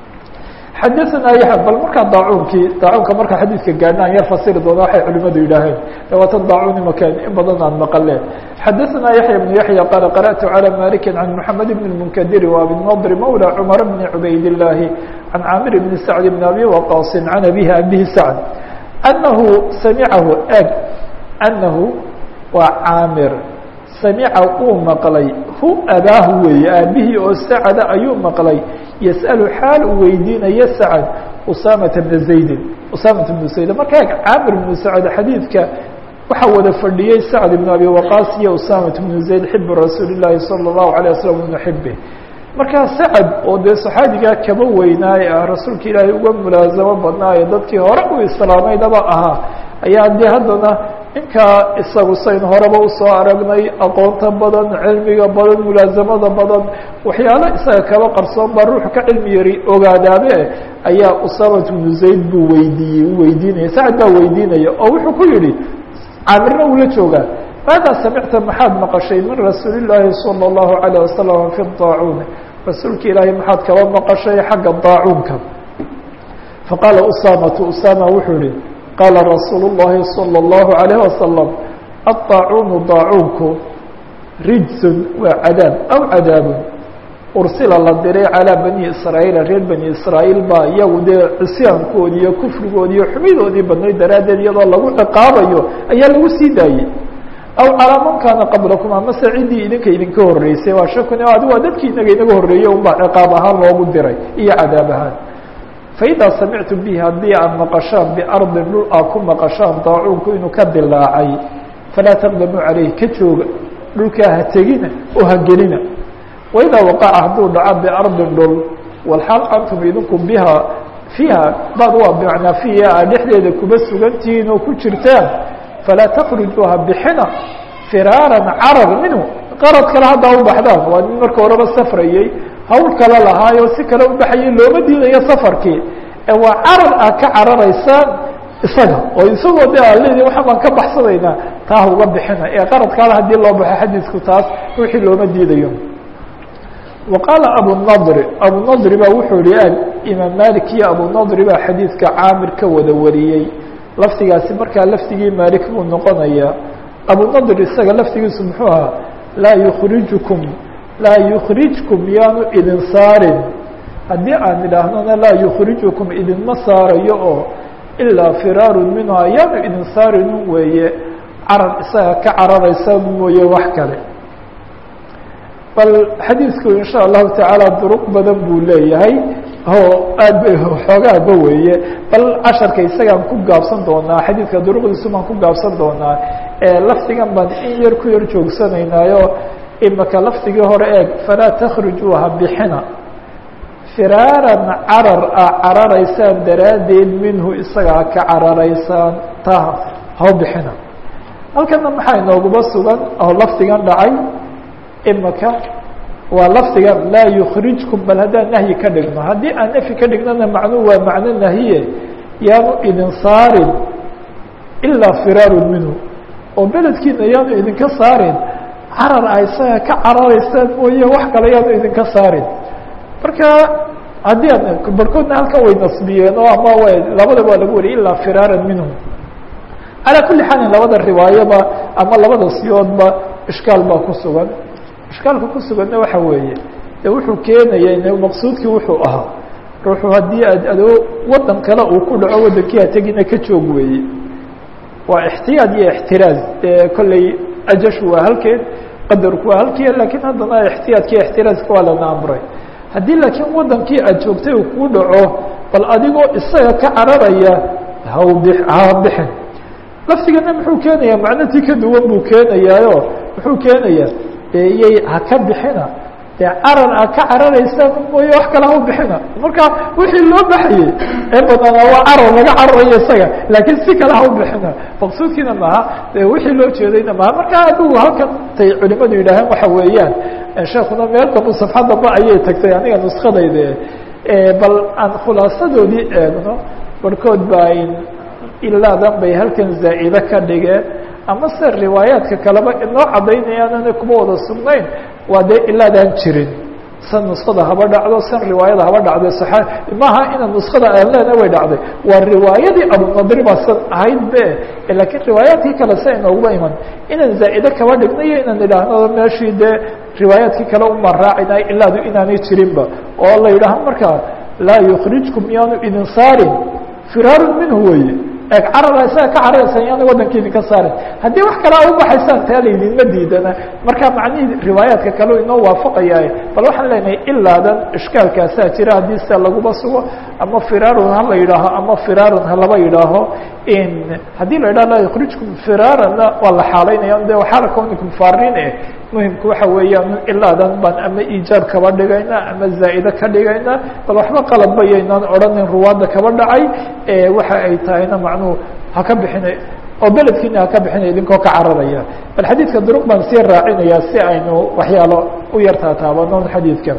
xadaثna ya bal markaa daacuunkii daacuunka markaa xadiidka gaadhna an yar fasiri doona waxay culimadu yidhaaheen dawaatan daacuun imakan in badan aan maqaleen xadaثna yaحya بن yaحya qaala qarأtu عalى maliki can mحamed بn الmnkadiri وabi الnadr mawlى cmar bn cubayd الlahi can caamir bn sacd bn abi waqaasi can abihi abihi sacd anahu samicahu eg anahu waa caamir samica uu maqlay hu abaahu weeye aabihii oo sacda ayuu maqlay yasأlu xaal uu weydiinayo sacd usaamata bna zaydin usaamata bnu zayd marka eg caamir bnu sacd xadiidka waxaa wada fadhiyey sacd ibn abi waqaas iyo usaamata bnu zayd xibu rasuuli llaahi salى الlahu عalيه waslm bnu xibe markaa sacad oo dee saxaabigaa kaba weynaaye ah rasuulka ilaahay uga mulaasamo badnaayo dadkii hore u islaamaydaba ahaa ayaa dee haddana ninkaa isagu sayn horeba usoo aragnay aqoonta badan cilmiga badan mulaasamada badan waxyaalo isaga kaba qarsoon baa ruuxu ka cilmi yari ogaadaabe ayaa usamat bnu zayd buu weydiiyey u weydiinaya sacad baa weydiinaya oo wuxuu ku yihi caamirna ula joogaa maadaa samicta maxaad maqashay min rasuuli llaahi salى اllahu عalيه wasalam fi daacuun rasuulka ilaahay maxaad kaba maqashay xagga daacuunka faqaala usaamatu usama wuxuu yihi qaala rasuulu الlahi salى الlahu عalيه wasalam aلطaacuunu daacuunku rijsun waa cadaab aw cadaabun ursila la diray calىa bani israa'iila reer bani israa'iil baa iyagu dee cisyaankoodii iyo kufrigoodii iyo xumidoodii badnayd daraaddeed iyadoo lagu ciqaabayo ayaa lagu sii daayey aw calaa man kaana qablakum amase ciddii idinka idinka horreysay waa shakun adi waa dadkii inaga inaga horreeyey unbaa ciqaab ahaan loogu diray iyo cadaab ahaan faidaa samictu bihi haddii aad maqashaan biardin dhul aad ku maqashaan daacuunku inuu ka dilaacay falaa taqdamuu calayh ka jooga dhulkaa ha tegina oo ha gelina waidaa waqaca hadduu dhaco biardin dhul walxaal antum idinku biha fiiha bad waa bimacnaa fiiha aad dhexdeeda kuba sugantihiin oo ku jirtaan falaa takrujuuha bixina firaaran carar minhu qarad kale haddaa u baxdaan waa nin marka horeba safrayey hawl kale lahaayo si kale u baxayay looma diidayo safarkii ee waa carar aad ka cararaysaan isaga oo isagoo de aad leedihi waxa baan ka baxsanaynaa taa ha uga bixina ee qaradkaada haddii loo baxo xadiisku taas wixii looma diidayo wa qaala abunadri abunadri baa wuxuu yihi ag imaam malik iyo abunadri baa xadiidka caamir ka wada wariyey lafdigaasi markaa lafdigii maalik buu noqonayaa abunadr isaga lafdigiisu muxuu ahaa laa yukrijukum laa yukrijkum yaanu idin saarin haddii aan idhaahnona laa yukrijukum idinma saarayo oo ilaa firaarun minhaa yaanu idin saarinun weeye carar isaga ka cararaysa mooye wax kale bal xadiidku in sha allahu tacaala duruq badan buu leeyahay oo aad ba xoogaaba weeye bal casharka isagaan ku gaabsan doonaa xadiidka duruqdiisu baan ku gaabsan doonaa lafdigan baan in yar ku yar joogsanaynaayo imaka lafdigii hore eeg falaa takhrujuuha bixina firaaran carar a cararaysaan daraaddeed minhu isagaa ka cararaysaan taa hao bixina halkana maxaa inooguba sugan oo lafdigan dhacay imaka waa lafdigan laa yukrijkum bal haddaan nahyi ka dhigno haddii aan nafyi ka dhignona macnuu waa macno nahiye yaanu idin saarin ilaa firaarun minhu oo beledkiina yaanu idinka saarin carar a isaga ka cararaysaan mooye wax kale yaanu idinka saarin marka haddii aan barkoodna halkan way nasbiyeen oo ama w labada waa lagu wariyay ilaa firaaran minhu calaa kulli xaalin labada riwaayoba ama labada siyoodba ishkaal baa ku sugan ishkaalka ku suganna waxa weeye de wuxuu keenaya in maqsuudkii wuxuu ahaa ruuxu haddii aad adoo waddan kale uu ku dhaco waddankii ha tegina ka joog weeye waa ixtiyaad iyo ixtiraaz dee kolley ajashu waa halkeed qadarku waa halkii laakiin haddana ixtiyaadki ixtiraazka waa lana amray haddii laakiin waddankii aad joogtay uu kuu dhaco bal adigoo isaga ka cararaya hawbi ha bixin laftigana muxuu keenayaa macnotii ka duwan buu keenayaayo muxuu keenayaa iyay ha ka bixina dee carar a ka cararaysaan mooye wax kale ha u bixina marka wixii loo baxayey ee badnaa waa carar laga cararayo isaga laakiin si kale ha u bixina maqsuudkiina maaha de wixii loo jeedayna maaha marka adigu halkan tay culimadu yidhaaheen waxa weeyaan sheekuna meel dambu safxad damba ayay tagtay aniga nuskadayde bal aan khulaasadoodii eegno barhkood baa ilaadan bay halkan zaa'ide ka dhigeen ama se riwaayaadka kaleba inoo caddaynayaan kuma wada sugnayn waa dee ilaadaan jirin san nuskada haba dhacdo san riwaayada haba dhacdo saaa maaha ina nuskada aan leena way dhacday waa riwaayadii abunadri baa san ahayd be laakiin riwaayaadkii kale sa inooguma iman inaan zaa'ide kaba dhignayo inaan idhaahno meeshii dee riwaayaadkii kale uma raacinay ilaadu inaanay jirinba oo la yidhaaho markaa laa yukrijkum yaanu idin saarin firaaru minhu weye eeg carara isaga ka cararaysan yaana waddanka idinka saarin haddii wax kale a u baxaysaan taa laydinma diidana marka macnihii riwaayaadka kale inoo waafaqayaa bal waxaan leenahay ilaadan ishkaalkaasaa jira haddii sia laguma sugo ama firaarun ha la yidhaaho ama firaarun ha laba yidhaaho in haddii la yidhaho laa yukrijkum firaaranna waa la xaalaynaya de waxaala kawnikum faarin eh muhimku waxa weeyaan ilaadan baan ama iijaab kaba dhigayna ama zaa'ide ka dhigayna bal waxba qalabba yaynaan odhanin ruwaadda kaba dhacay waxa ay tahayna macnuhu ha ka bixina oo beledkiina ha ka bixinaya idinkoo ka cararaya bal xadiidka duruq baan sii raacinayaa si aynu waxyaalo u yartaa taabano xadiidka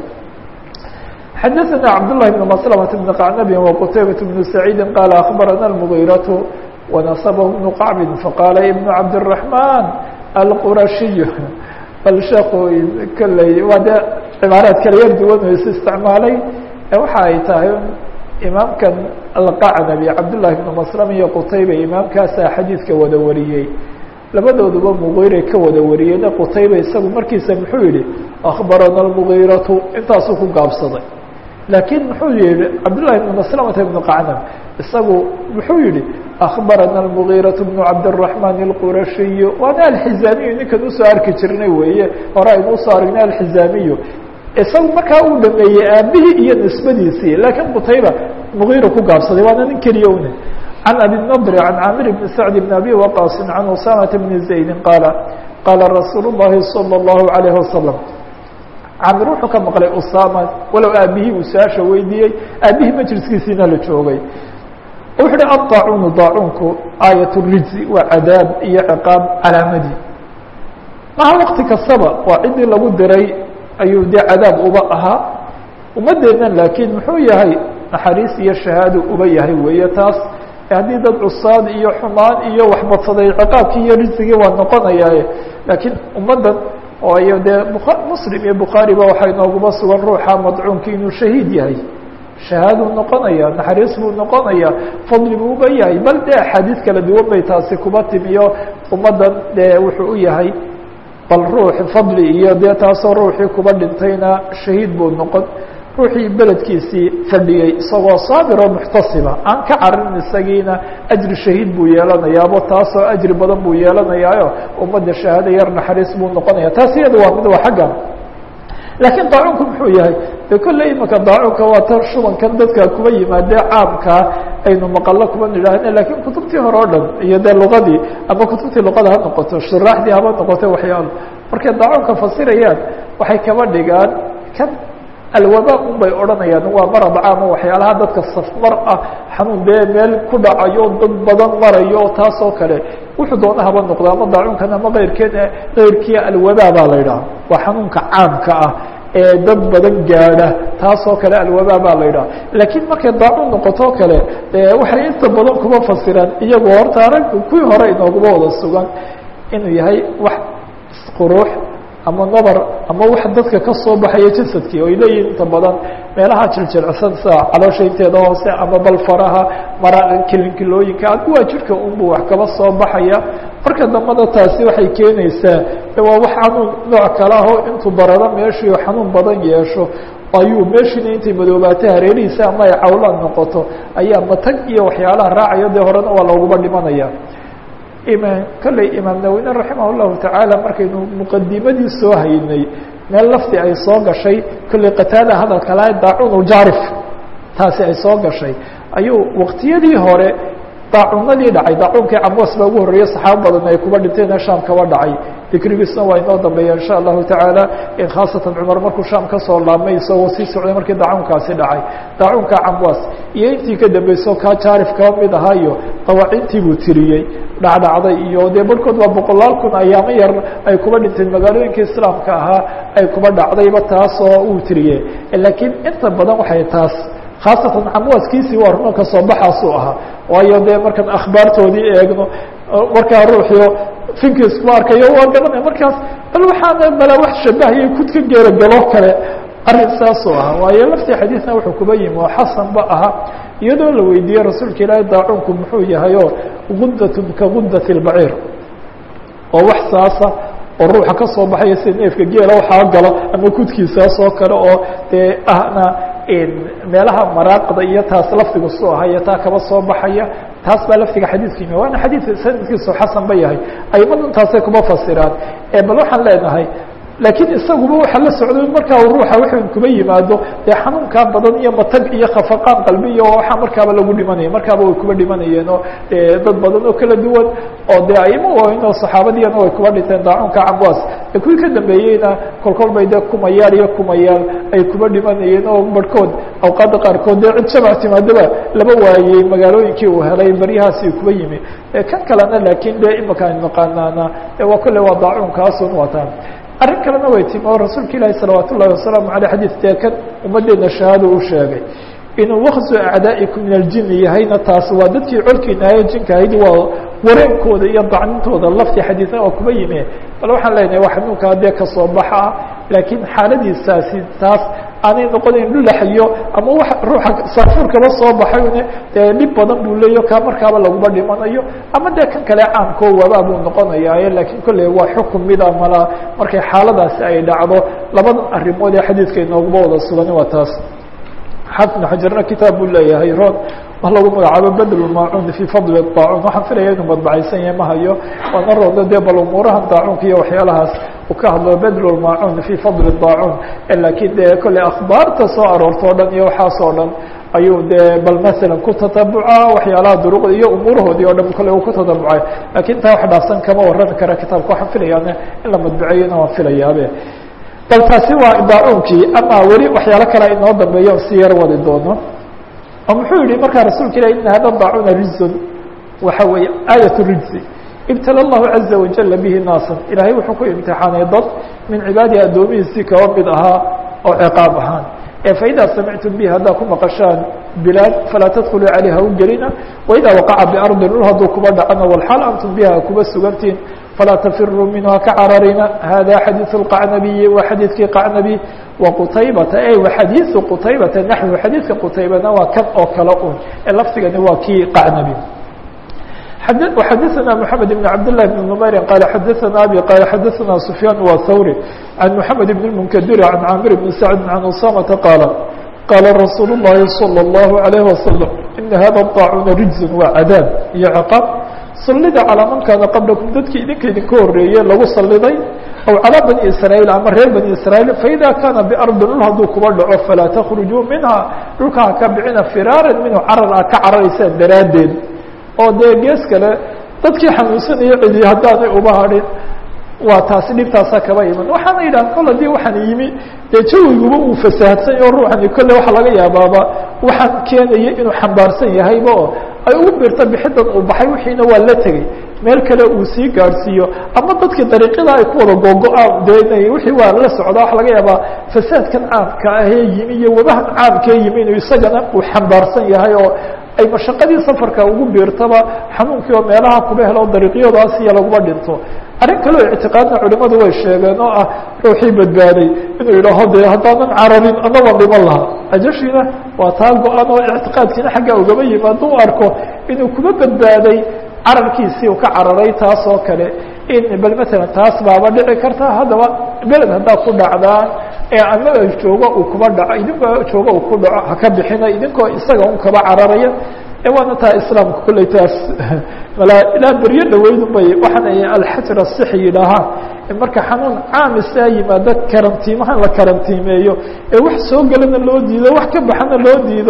xadaثna cabdاللahi بن مسلمة بن qacnab وqتaybaة بن سacيidi qال أخbarana المغيرة ونصبه بن qacb faqاla iبن cabdالرحمن الqurashiy bal sheeku kolley waa de cibaaraad kala yar duwan o is isticmaalay waxa ay tahay imaamkan alqacnabi cabdالlahi بن مسلم iyo qtayba imaamkaasaa xadiidka wada wariyey labadooduba mغيray ka wada wariyeyna qtayba isagu markiisa muxuu yihi أخbarana المغيرaةu intaasuu ku gaabsaday laakiin muxuu yihi cabdالlahi بن مسلمة بن qacnab isagu muxuu yihi أخbarana المغيرaة بن cabdالرحمن الqurashiy waana alxizaamiyu ninkan usoo arki jirnay weeye hore aynu usoo aragnay alxizaamiyu isagu markaa uu dhameeyey aabihii iyo nisbadiisii laakiin qtayba mغيra ku gaabsaday waana nin keliya une عن أبي النضر عن عامر بن سعد بن أبي وقاص عن أسامة بن زيد قال قال رsuuل اللhi صلى الله عليه وسلم camir wuxuu ka maqlay usama walow aabihii uu su-aasha weydiiyey aabihii majliskiisiina la joogay wuxu uhi aلطاacunu daacuunku aayat الrijzi waa cadaab iyo ciqaab calaamadii maha wakti kastaba waa ciddii lagu diray ayuu dee cadaab uba ahaa ummadeennan laakiin muxuu yahay naxariis iyo shahaado uba yahay weeye taas haddii dad cusaad iyo xumaan iyo waxbadsaday ciqaabkii iyo rijzigii waa noqonayaaye laakiin ummaddan ooyo dee muslim iyo bukhaariba waxay nooguma sugan ruuxa madcuunki inuu shahiid yahay shahaaduu noqonaya naxariis buu noqonaya fadli buu uba yahay bal dee axaadiis kala duwan bay taasi kuba timiyo ummaddan dee wuxuu u yahay bal ruuxi fadli iyo dee taasoo ruuxii kuba dhintayna shahiid buu noqon ruuxii beledkiisii fadhiyey isagoo saabir oo muxtasiba aan ka carin isagiina ajri shahiid buu yeelanayaabo taasoo ajri badan buu yeelanayaayo ummadda shahaado yar naxariis buu noqonaya taas iyada waa mid waa xagga laakiin daacuunku muxuu yahay de kolley imaka daacuunka waa tan shubankan dadka kuba yimaadee caamkaa aynu maqallo kuba nidhaahne lakiin kutubtii hore o dhan iyo dee luqadii ama kutubtii luqada ha noqoto shuraaxdii haba noqoto waxyaalo markay daacuunka fasirayaan waxay kaba dhigaan kan alwaba un bay odhanayaan waa marad caama waxyaalaha dadka safmar ah xanuun dee meel ku dhacayo dad badan marayo taas oo kale wuxuu doona haba noqdo ama daacuunkan ama keyrkeena keyrkii alwaba baa la yidhaha waa xanuunka caamka ah ee dad badan gaadha taasoo kale alwaba baa la yidhaha laakiin markay daacuun noqotoo kale waxay inta badan kuma fasiraan iyagoo horta arag kuwii hore inooguma wada sugan inuu yahay wax quruux ama nabar ama wax dadka ka soo baxaya jasadkii oy leeyihin inta badan meelaha jiljilcsan sida caloosha inteeda hoose ama balfaraha mara kilinkilooyinka adkuwaa jirka unbuu wax kaba soo baxaya marka dambada taasi waxay keenaysaa waa wax xanuun nooc kale aho intuu bararo meeshii xanuun badan yeesho ayuu meeshiina intay madoobaatay hareerihiisa ama ay cawlaan noqoto ayaa matag iyo waxyaalaha raacayo dee horena waa looguma dhimanaya kolley imaam nawine raximah llahu tacaala markaynu muqadimadii soo haynay meel lafti ay soo gashay kolley qataada hadalka laha daacun ljaarif taasi ay soo gashay ayuu waqtiyadii hore daacunadii dhacay daacuunkii camwas baa ugu horreeyey saxaabo badan ay kuba dhinteen ee shaam kaba dhacay dikrigiisna waa inoo dambeeya insha allahu tacaala khaasatan cumar markuu shaam kasoo laabmay isagoo sii socday markii daacuunkaasi dhacay daacuunka camwaas iyo intii ka dambeyso kaa jaarif kaba mid ahaa iyo dawaacintii buu tiriyey dhacdhacday iyo dee barhkood waa boqolaal kun ayaamo yar ay kuba dhinteen magaalooyinka islaamka ahaa ay kuba dhacdayba taasoo uu tiriyey laakiin inta badan waxay taas khaasatan camwaaskiisii waa runo kasoo baxaasuu ahaa waayo dee markaan akhbaartoodii eegno markaa ruuxio finkiisku arkayo waa garanaya markaas bal waxaana bala wax shabahayay kudka geeragalo kale arrin saasuu ahaa waayo laftii xadiidna wuxuu kuba yimi oo xasan ba ahaa iyadoo la weydiiyey rasuulka ilaahay daacuunku muxuu yahay oo gundatun ka gundati اlbaciir oo wax saasa oo ruuxa ka soo baxaya sida neefka geela waxaa galo ama kudkiisaas oo kale oo dee ahna meelaha maraaqda iyo taas lafdigu su ahaya taa kaba soo baxaya taas baa lafdiga xadiidka yimi waana xadiid sanadkiisu xasan ba yahay aimadan taasay kuma fasiraan bal waxaan leenahay laakiin isaguba waxa la socday markaa ruuxa wuxuu kuba yimaado dee xanuunkaa badan iyo matag iyo khafaqaan qalbi iyo waxaa markaaba lagu dhimanaya markaaba way kuba dhimanayeen oo dad badan oo kala duwan oo dee aimo waaweyn oo saxaabadiyana way kuba dhinteen daacuunka camwaas ee kuwii ka dambeeyeyna kolkol bay dee kumayaal iyo kumayaal ay kuba dhimanayeen oo barhkood awqaadda qaarkood dee cid shabac timaadaba laba waayey magaalooyinkii uu helay baryahaasi kuba yimi kan kalena laakiin dee imika aynu naqaanaana waa kolle waa daacuunkaasun wataan arrin kalena way timi oo rasuulka ilaahi salawaat ullahi wasalaamu aleyh xadiid dee kan ummaddeena shahaado u sheegay inuu wakzu acdaa'ikum min aljini yahayna taas waa dadkii colkiina ahaye jinka ahayd waa wareenkooda iyo dacnintooda laftii xadiidna oo kuba yimi bal waxaan leenahay waa xanuunkaa dee kasoo baxa ah laakiin xaaladiisaasi taas aanay noqonayn dhulaxyo ama wa ruuxa saafuur kaba soo baxay dee dhib badan buu leeyo kaa markaaba laguma dhimanayo ama dee kan kale caamkoo wabaa buu noqonayaaye laakiin kolley waa xukun mida mala markay xaaladaasi ay dhacdo labadan arrimood ee xadiidka inooguma wada sugani waa taas xaafid ibn xajarna kitaab buu leeyahay ron wa lagu magacaabo bedl maacun fii fadli daacun waxaan filaya inuu madbacaysan yahay ma hayo waana roodo dee bal umuurahan daacunka iyo waxyaalahaas uu ka hadlo bedl maacun fii fadli daacun laakiin dee kolley akhbaarta soo aroorto o dhan iyo waxaas oo dhan ayuu dee bal masalan ku tatabuca waxyaalaha duruqda iyo umuurahoodii o dhan kolley uu ku tatabucay lakiin taa wax dhaafsan kama warrami kara kitaabka waxaan filayaane in la madbuceeyona waan filayaabe bal taasi waa daacuunkii ama weli waxyaalo kale inoo dambeeyo on si yar wadi doono oo muxuu yihi markaa rasuulka ilah ina hada daacuna rijzun waxa weeye aayat rijzi ibtala allahu caza wajala bihi naasan ilaahay wuxuu ku imtixaanay dad min cibaadihi addoomihiisii kaba mid ahaa oo ciqaab ahaan ee faidaa samictum bihi haddaa ku maqashaan bilaad falaa tadkuluu calayha u gelina waidaa waqaca biardi dhul hadduu kuba dhacana walxaal antum biha kuba sugantiin falaa tafiruu minha ka cararina hada xadiiث اqacnabiyi waa xadiidkii qacnabi waqutaybata e waxadiiثu qutaybata naxwu xadiidka qutaybana waa kan oo kale un ee lafdigani waa kii qacnabi وxadثna محamed بن cabd للh بن نmayri qال xadثna abي qال xadثna سfyaan wa hawri عan محamed بن المnkdir عan caamir بن sacd عan usamةa qاala qاala rasuul الlahi صلى الlaه عليه وasلم ina hada الطاacuna rijز waa cadaab iyo cqاab sallida calىa man kaana qablakum dadkii idinka idinka horeeye lagu saliday aw calىa bani israaيil ama reer bani israaيil faida kaana biardi dhul hadduu kuba dhaco falaa تkrujuu minha dhulka ha ka bixina firaaran minhu carar a ka cararaysaan daraaddeed oo dee gees kale dadkii xanuunsanaya celiye haddaanay uba hadhin waa taasi dhibtaasaa kaba iman waxaana yidhahan kol haddii waxaan yimi dee jawiguba uu fasahadsany oo ruuxani kolle waxaa laga yaabaaba waxaan keenaya inuu xambaarsan yahayba oo ay ugu birta bixidan uu baxay wixiina waa la tegey meel kale uu sii gaadhsiiyo ama dadkii dariiqada ay ku wada googo-aan dee wixii waa la socda waxa laga yaabaa fasaadkan caamka ahee yimi iyo wabahan caamkee yimi inuu isagana uu xambaarsan yahay oo ay mashaqadii safarka ugu biirtaba xanuunkii oo meelaha kuba helo dariiqyadaas iyo laguma dhinto arrin kaleo ictiqaadna culimadu way sheegeen oo ah ruuxii badbaaday inuu yidhaaho dee haddaanan cararin anaba dhiman lahaa ajashiina waa taa go-an oo ictiqaadkiina xaggaa ugaba yimi hadduu arko inuu kuma badbaaday cararkiisii uu ka cararay taas oo kale in bal matalan taas baaba dhici karta haddaba beled haddaa ku dhacdaan ee anaga joogo uu kuba dhaco idinkoo joogo uu ku dhaco haka bixina idinkoo isaga un kaba cararaya e waana taa islaamka kolley taas malaa ilaa beryo dhaweydun bay waxaan ay alxajr asixi yidhaahaan marka xanuun caamisaa yimaado karantiimahan la karantiimeeyo ee wax soo gelana loo diido wax ka baxana loo diido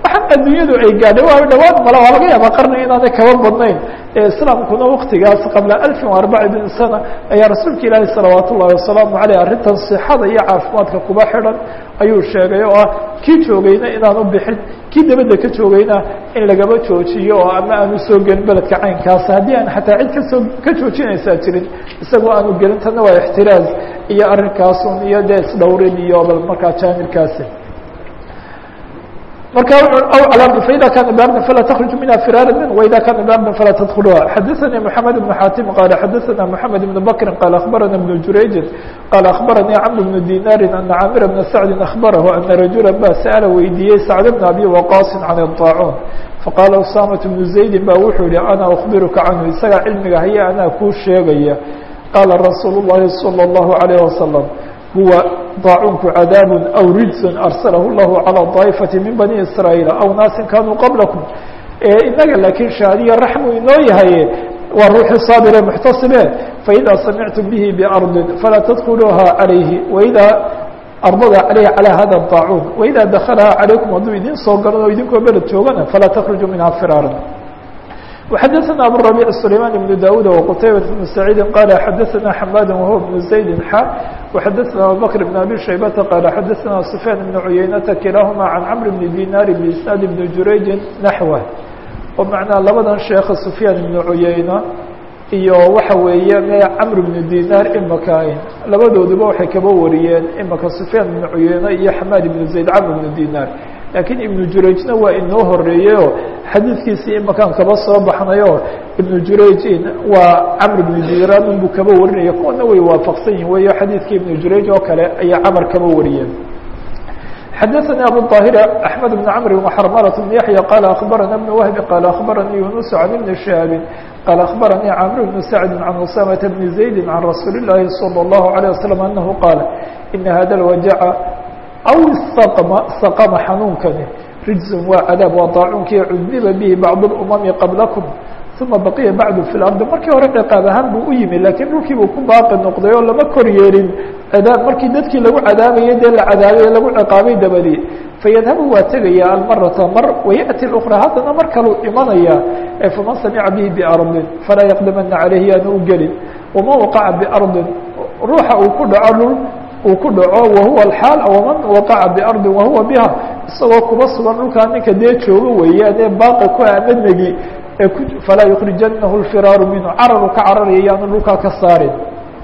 waxaan adduunyadu ay gaadhay waa dhawaad mala waa laga yaaba qarni inaanay kaba badnayn ee islaamkuna waktigaas qabla alfin wa arbacin sana ayaa rasuulka ilaahi salawaat ullahi wasalaamu aleyh arrintan sixada iyo caafimaadka kuba xidhan ayuu sheegay oo ah kii joogayna inaan u bixin kii dabadda ka joogayna in lagaba joojiyo oo ama aanu soo gelin beledka caynkaasa haddii aan xataa cid kasoo ka joojinaysaa jirin isagoo aanu gelin tanna waa ixtiraaz iyo arrinkaasun iyo dee isdhowrin iyo bal markaa jaanibkaasi marka aw faida kana bardan falaa تkرج minha firاra min وida kana bardan falaa تdkلuha xadaثnي محamed بن xatim qal xadaثna محamed بن bkri qal aخbarana بن jurayji qal aخbaranii cmr بن dinari ana camir بn sacdi aخbarahu ana rajula ba sأla weydiiyey sacd بn abi waqaصi can الطاacun faqala usamaة بن زaydi ba wuxuu yihi ana أخbiruka canhu isaga cilmiga haya anaa kuu sheegaya qala rasuul الlahi slى الlahu عalيه waslم huwa daacuunku cadaab aw rijsun arsalahu llahu calى daa'ifati min bani israa'iil aw naasin kanuu qablakum inaga laakiin shaadiya raxmu inoo yahaye waa ruuxii saabire muxtasibe faidaa samictum bihi biardin falaa tadkuluuha calayhi waidaa ardada calayhi calaa hada daacuun waidaa dakalaha calaykum hadduu idin soo galan oo idinkoo beled joogana falaa takruju minha firaaran وxadثna abالربيع سليمان بن داود وqتيبة بن سعيد qال xadثna حmاd وهو بن زaيد xا وxadثna abوبكر بن أbي شhيبة qال xadثna سفyان بن عyynة kiلaahma عن cمر بن ديناr بإسناaد بن jurayج نحوه oo معنaa labadan sheekha سفyاan بن عyeyنة iyo waxa weeye me cمر بن ديناr imaka labadooduba waxay kaba wariyeen imaka سفyاan بن عyeyنة iyo حmاd بن زaيد cمر بن ديناr lakiin iبن jurayجna waa inoo horeeyeyoo xadiidkiisii imakaan kaba soo baxnayo iبن jurayجin waa cmr بن diran buu kaba warinaya kuwana way waafaqsan yihin weyo xadiidkii iبن jurayج oo kale ayaa cmr kaba wariyeen xadaثnي abu الطاhir أحmed بن cمr وxrmlة بن yaحyى qال أخbarana بن وهب qال أخbaranii يuنس عن بن شhهاب qال أخbaranii cمر بن سعد عن أسامة بن زaيد عن رasuuل اللahi صلى الله عليه وسلم أنه qاaل إن hada الوجع aw istaqma istaqama xanuunkani rijsun waa cadaab waa daacuunkii cudiba bihi bacdu اlumami qablakum uma baqiya bacdu fi lardi markii hore ciqaab ahaan buu u yimi laakiin dhulkii buu ku baaqi noqday oo lama kor yeelin cadaab markii dadkii lagu cadaabayay dee la cadaabay lagu ciqaabay dabadii fayadhabu waa tegaya almarata mar wayaأti اأkra haddana mar kaluu imanaya faman samica bihi biardin falaa yaqdamana calayhi yaanu u gelin waman waqaca biardin ruuxa uu ku dhaco dhul uu ku dhaco wahuwa alxaal waman waqaca biardin wahuwa biha isagoo kuba sugan dhulkaa ninka dee joogo weeyaan ee baaqi ku amanagi ee ku falaa yukrijanahu lfiraaru minhu cararu ka cararaya yaanu dhulkaa ka saarin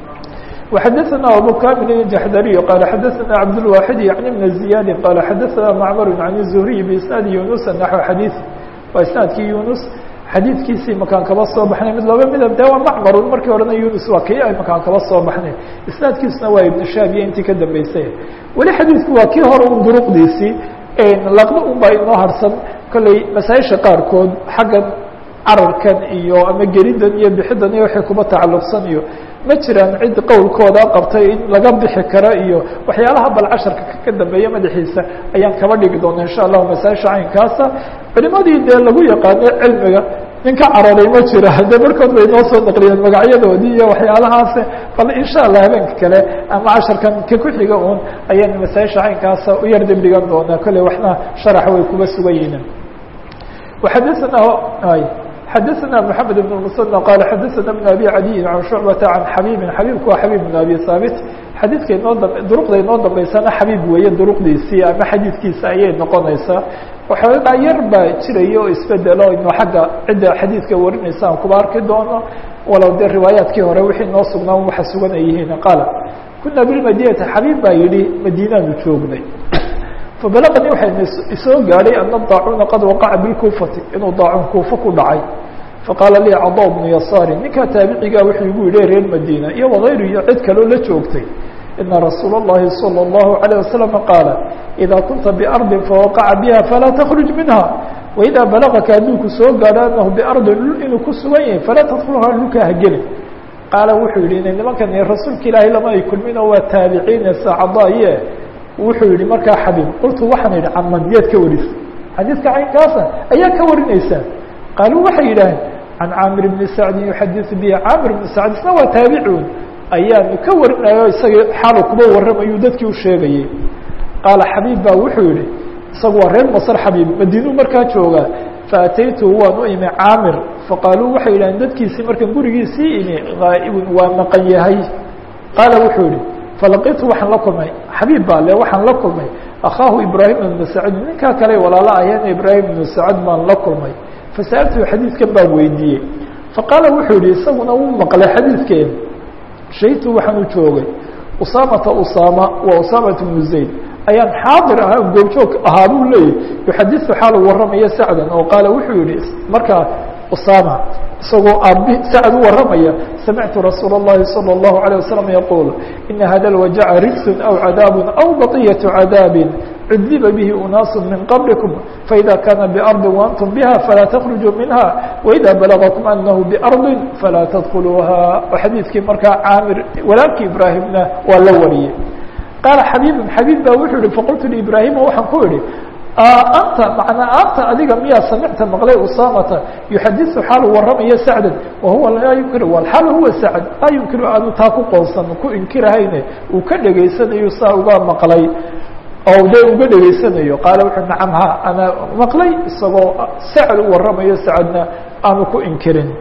وxadثna abu kamil الجaxdariي qال xadثna cabdالواxid yعni بn زiyaadi qال xadثna macmr عan الزهriي بisnaadi yuنuس naxو xadiiث waa isnaadkii yunus xadiidkiisii makaan kaba soo baxnay mid laba midab de waa macmarun markii horena yunus waa kii ay makaan kaba soo baxnay isnaadkiisuna waa ibn shaab iyo intii ka dambeysay weli xadiidku waa kii hore un duruqdiisii laqdo un baa inoo harsan kolley masaaisha qaarkood xaggan cararkan iyo ama gelidan iyo bixidan iyo waxay kuba tacalluqsan iyo ma jiraan cid qowlkooda qabtay in laga bixi karo iyo waxyaalaha bal casharka ka dambeeya madaxiisa ayaan kaba dhigi doona insha allahu masaaisha caynkaasa culimadii dee lagu yaqaano cilmiga nin ka cararay ma jira de markood bay noo soo naqliyeen magacyadoodii iyo waxyaalahaas bal insha allah habeenka kale ama casharkan ka ku-xiga un ayaan masaaisha caynkaasa u yar dibdhigan doonaa kolley waxna sharax way kuba sugan yihiin waxadana xadثna محamed بن المسنى qال xadثna بن أbي عadي عن شhuعبة عن xabيbi xabيbku waa xabيب بن أbي haaبت xadiidka inoo dam duruqda inoo dambeysana xabيib weeye duruqdiisii ama xadiidkiisa ayay noqonaysaa waxoogaa yar baa jiraya oo isbedelo ino xagga cidda xadiidka warinaysa aan kuba arki doono walow dee riwaayaadkii hore wixii noo sugnaa waxa sugan ay yihiin qaala kuna bilmadinati xabيib baa yihi madiinaanu joognay fabalaqanii waxay isoo gaadhay ana daacuuna qad waqaca bilkuufati inuu daacun kuufa ku dhacay faqaala lii cada bnu yasaari ninkaa taabicigaa wuxuu igu yidhi reer madiina iyo wagayru iyo cid kaloo la joogtay ina rasuula اllahi salى اllahu عalيه wasalam qaala idaa kunta biardin fawaqaca biha falaa takruj minha waidaa balagaka hadduu ku soo gaadho anahu biardin dhul inuu ku sugan yahay falaa tadkulha dhulkaa hagelin qaala wuxuu yihi ina nimankan rasuulka ilaahay lama ay kulmin oo waa taabiciine saacadaaye wuxuu yihi markaa xabiib qultu waxaan idhi caman yaad ka warisa xadiidka caynkaasa ayaa ka warinaysaa qaaluu waxay yidhaaheen can caamir bni sacdin yuxadiثu bihi caamir bni sacd isna waa taabicun ayaanu ka warinayo isagii xaalu kuba warramayuu dadkii u sheegayey qaala xabiib baa wuxuu yihi isagu waa reer masr xabiib madiinuu markaa joogaa faataytuhu waan u imi caamir faqaaluu waxay yidhahdeen dadkiisii markaan gurigiisii imi gaa'ibun waa maqan yahay qaala wuxuu yihi falaqitu waxaan la kulmay xabiib baa le waxaan la kulmay akhaahu ibraahim ibnu sacd ninkaa kale walaalo aheena ibraahim ibnu sacd baan la kulmay fasa'altuhu xadiidkan baan weydiiyey faqaala wuxuu yihi isaguna wuu maqlay xadiidkeen shahidtu waxaan u joogay usaamata usaama waa usaamata bnu zayd ayaan xaadir ahaa goobjoog ahaa buu leeyahy yuxadiثu xaalu waramaya sacdan oo qaala wuxuu yihi markaa usaama isagoo aabi sacd u waramaya samictu rasuul الlahi salى الlahu عalيه wasalam yaquul ina hada اlwajaca rigsun aw cadaab aw baطiyaة cadaabi cudiba bihi unaasu min qablikum faida kana bardi waantum biha falaa takرujuu minha waida balagakum anahu bardi falaa tadkuluuha xadiidkii markaa caamir walaalkii ibraahimna waa la wariyey qaala xabiibun xabiib baa wuxuu yihi faqultu liibraahima waxaan ku idhi anta manaa anta adiga miyaa samicta maqlay usaamata yuxadiثu xaalu waramaya sacdan wahuwa laa yunkiru walxaal huwa sacd laa yunkiru aanu taa ku qoonsan ku inkirahayne uu ka dhegaysanayo saa uga maqlay oo de uga dhegaysanayo qaala wuxuu nacam ha ana maqlay isagoo sacd u waramayo sacadna aanu ku inkirin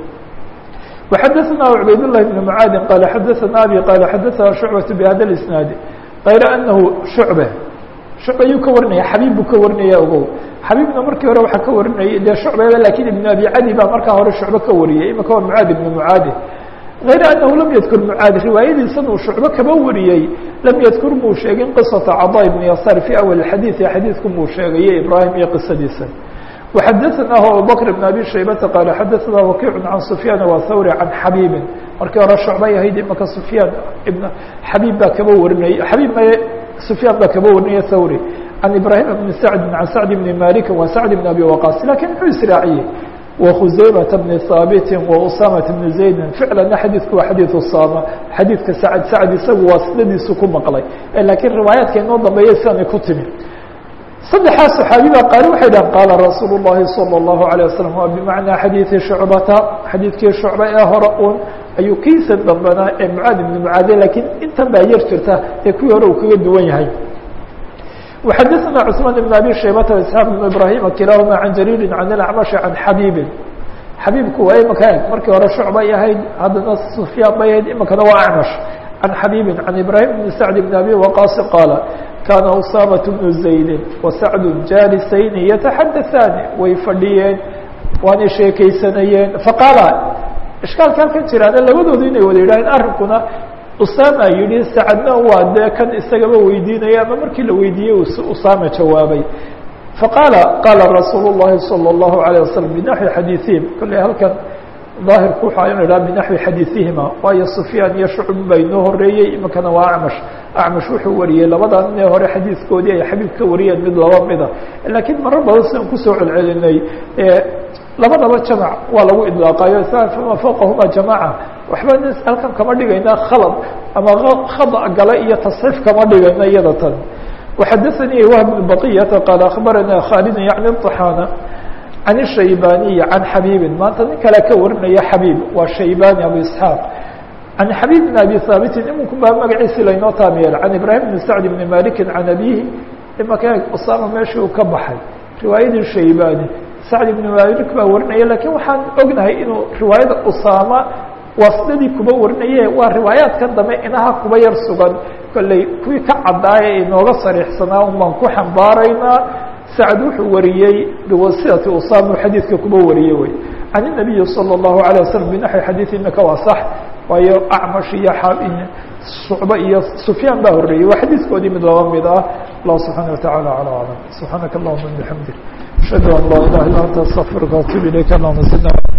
وxadثna عubayd للhi بن mعaadi qال xadثna abي qال xadثna شhuعbaة بhada الاسناad غayra أnahu shuعbe shucb ayuu ka warinaya xabiib buu ka warinaya ogow xabiibna markii hore waxaa ka warinayay dee shucbeba lakin iبn abi cadi baa markaa hore shucbe ka wariyay imika waa mعaad iبn mعaadi غayra أnahu lam ydkur mعaad riwaayadiisan uu shucbe kaba wariyey lam ydkur muu sheegin qiصaةa caضا بن yasaar في awل xadيiث xadiidku muu sheegaye ibrahim iyo qisadiisa وxadثnah abubكر بن abي شhaybةa qال xadثna وkiع عan سفyاn وthawrي عan xabيbi markii hore shucbay ahayd imaka سفyاn ibn xabيb baa kaba warinay xabيb m سفyاn baa kaba warinaya thawrي عan ibrahيم بن سعد عan سعد بن مالك و سعد بن أbي وقاص lakin muxuu israaciyey وkhuزayمة بن ثاaبت وأsامة بن زaيد فiclana xadiثku waa xadيiث usama xadiidka sacd sacd isagu waa sidadiisu ku maqlay lakiin riwaayaadka inoo dambeeya sidanay ku timi saddexaas صaxaabi baa qaali waxay dhahan qaala rasuul الlahi salى الlahu عalيه waslم waa bimacnaa xadiiثi shucbata xadiidkii shucba ee hore un ayuu kiisa dambanaa ee mucaad ibn mucaade lakiin intan baa yar jirta ee kuwii hore uu kaga duwan yahay وxadثna cثmaan بn abi shaybata واسحاaq بn ibrahima kilaahuma can jariiri can اlacmaشh can xabiibi xabiibku waa imaka eg markii hore shucbay ahayd haddana sufyaan bay ahayd imikana waa acmash can xabiibi can ibrahim bn sacd bn abi waqaasi qaala kaana usaamaة bnu زaydi وsacd jaalisayni yataxadaثaani way fadhiyeen waanay sheekaysanayeen faqaala ishkaalka halkan jiraana labadoodu inay wada yidhaaheen arrinkuna usaama yihi sacadna waa dee kan isagaba weydiinaya ama markii la weydiiyey usaama jawaabay faqaala qaala rasuul الlahi salى الlahu عalيه waslم binaxwi xadiiثihim kolley halkan daahirku waxa inu idhaha binaxwi xadiiثihima waayo sufyaan iyo shucb baa inoo horeeyey iminkana waa acmash acmash wuxuu wariyey labadan inee hore xadiidkoodii ay xabiib ka wariyeen mid laba mida laakiin marar badan sidan kusoo celcelinay labadaba jamac waa lagu idlaaqayo fama fawqahuma jamaca waxba nin halkan kama dhigayna khalad ama khada gala iyo tasxiif kama dhigayna iyada tan وxadثnي wهb بن baqyةa qال aخbarana khالd yعni الطحاna عan الshaybaniي عan xabيbi maanta nin kale ka warinaya xabيb waa shaybani abu isحاaq عan xabيb بn abi haabitin iminku baa magaciisi laynoo taamiyeel عan ibrahim بn sacd بn maliki عan abihi imaka usama meeshii uu ka baxay riwaayadii shaybani sacd ibn malik baa warinaya lakin waxaan ognahay inuu riwaayada usama waasidadii kuba warinaye waa riwaayaadkan dambe inaha kuba yar sugan kolley kuwii ka caddaaya inooga sariixsanaa un baan ku xambaaraynaa sacd wuxuu wariyey biwasilati usama xadiidka kuba wariyey wey can الnabiyi salى الlahu عalيه waslm binaxwi xadiid imika waa sax waayo acmash iyo shucbe iyo sufyaan baa horeeyey waa xadiidkoodii mid laba mid ah allah subxaana wataعala alى aclam subxaanaka allahuma bixamdik ashhadu an laa ilaha illa anta astaqfirka atub ilayk allahuma sidna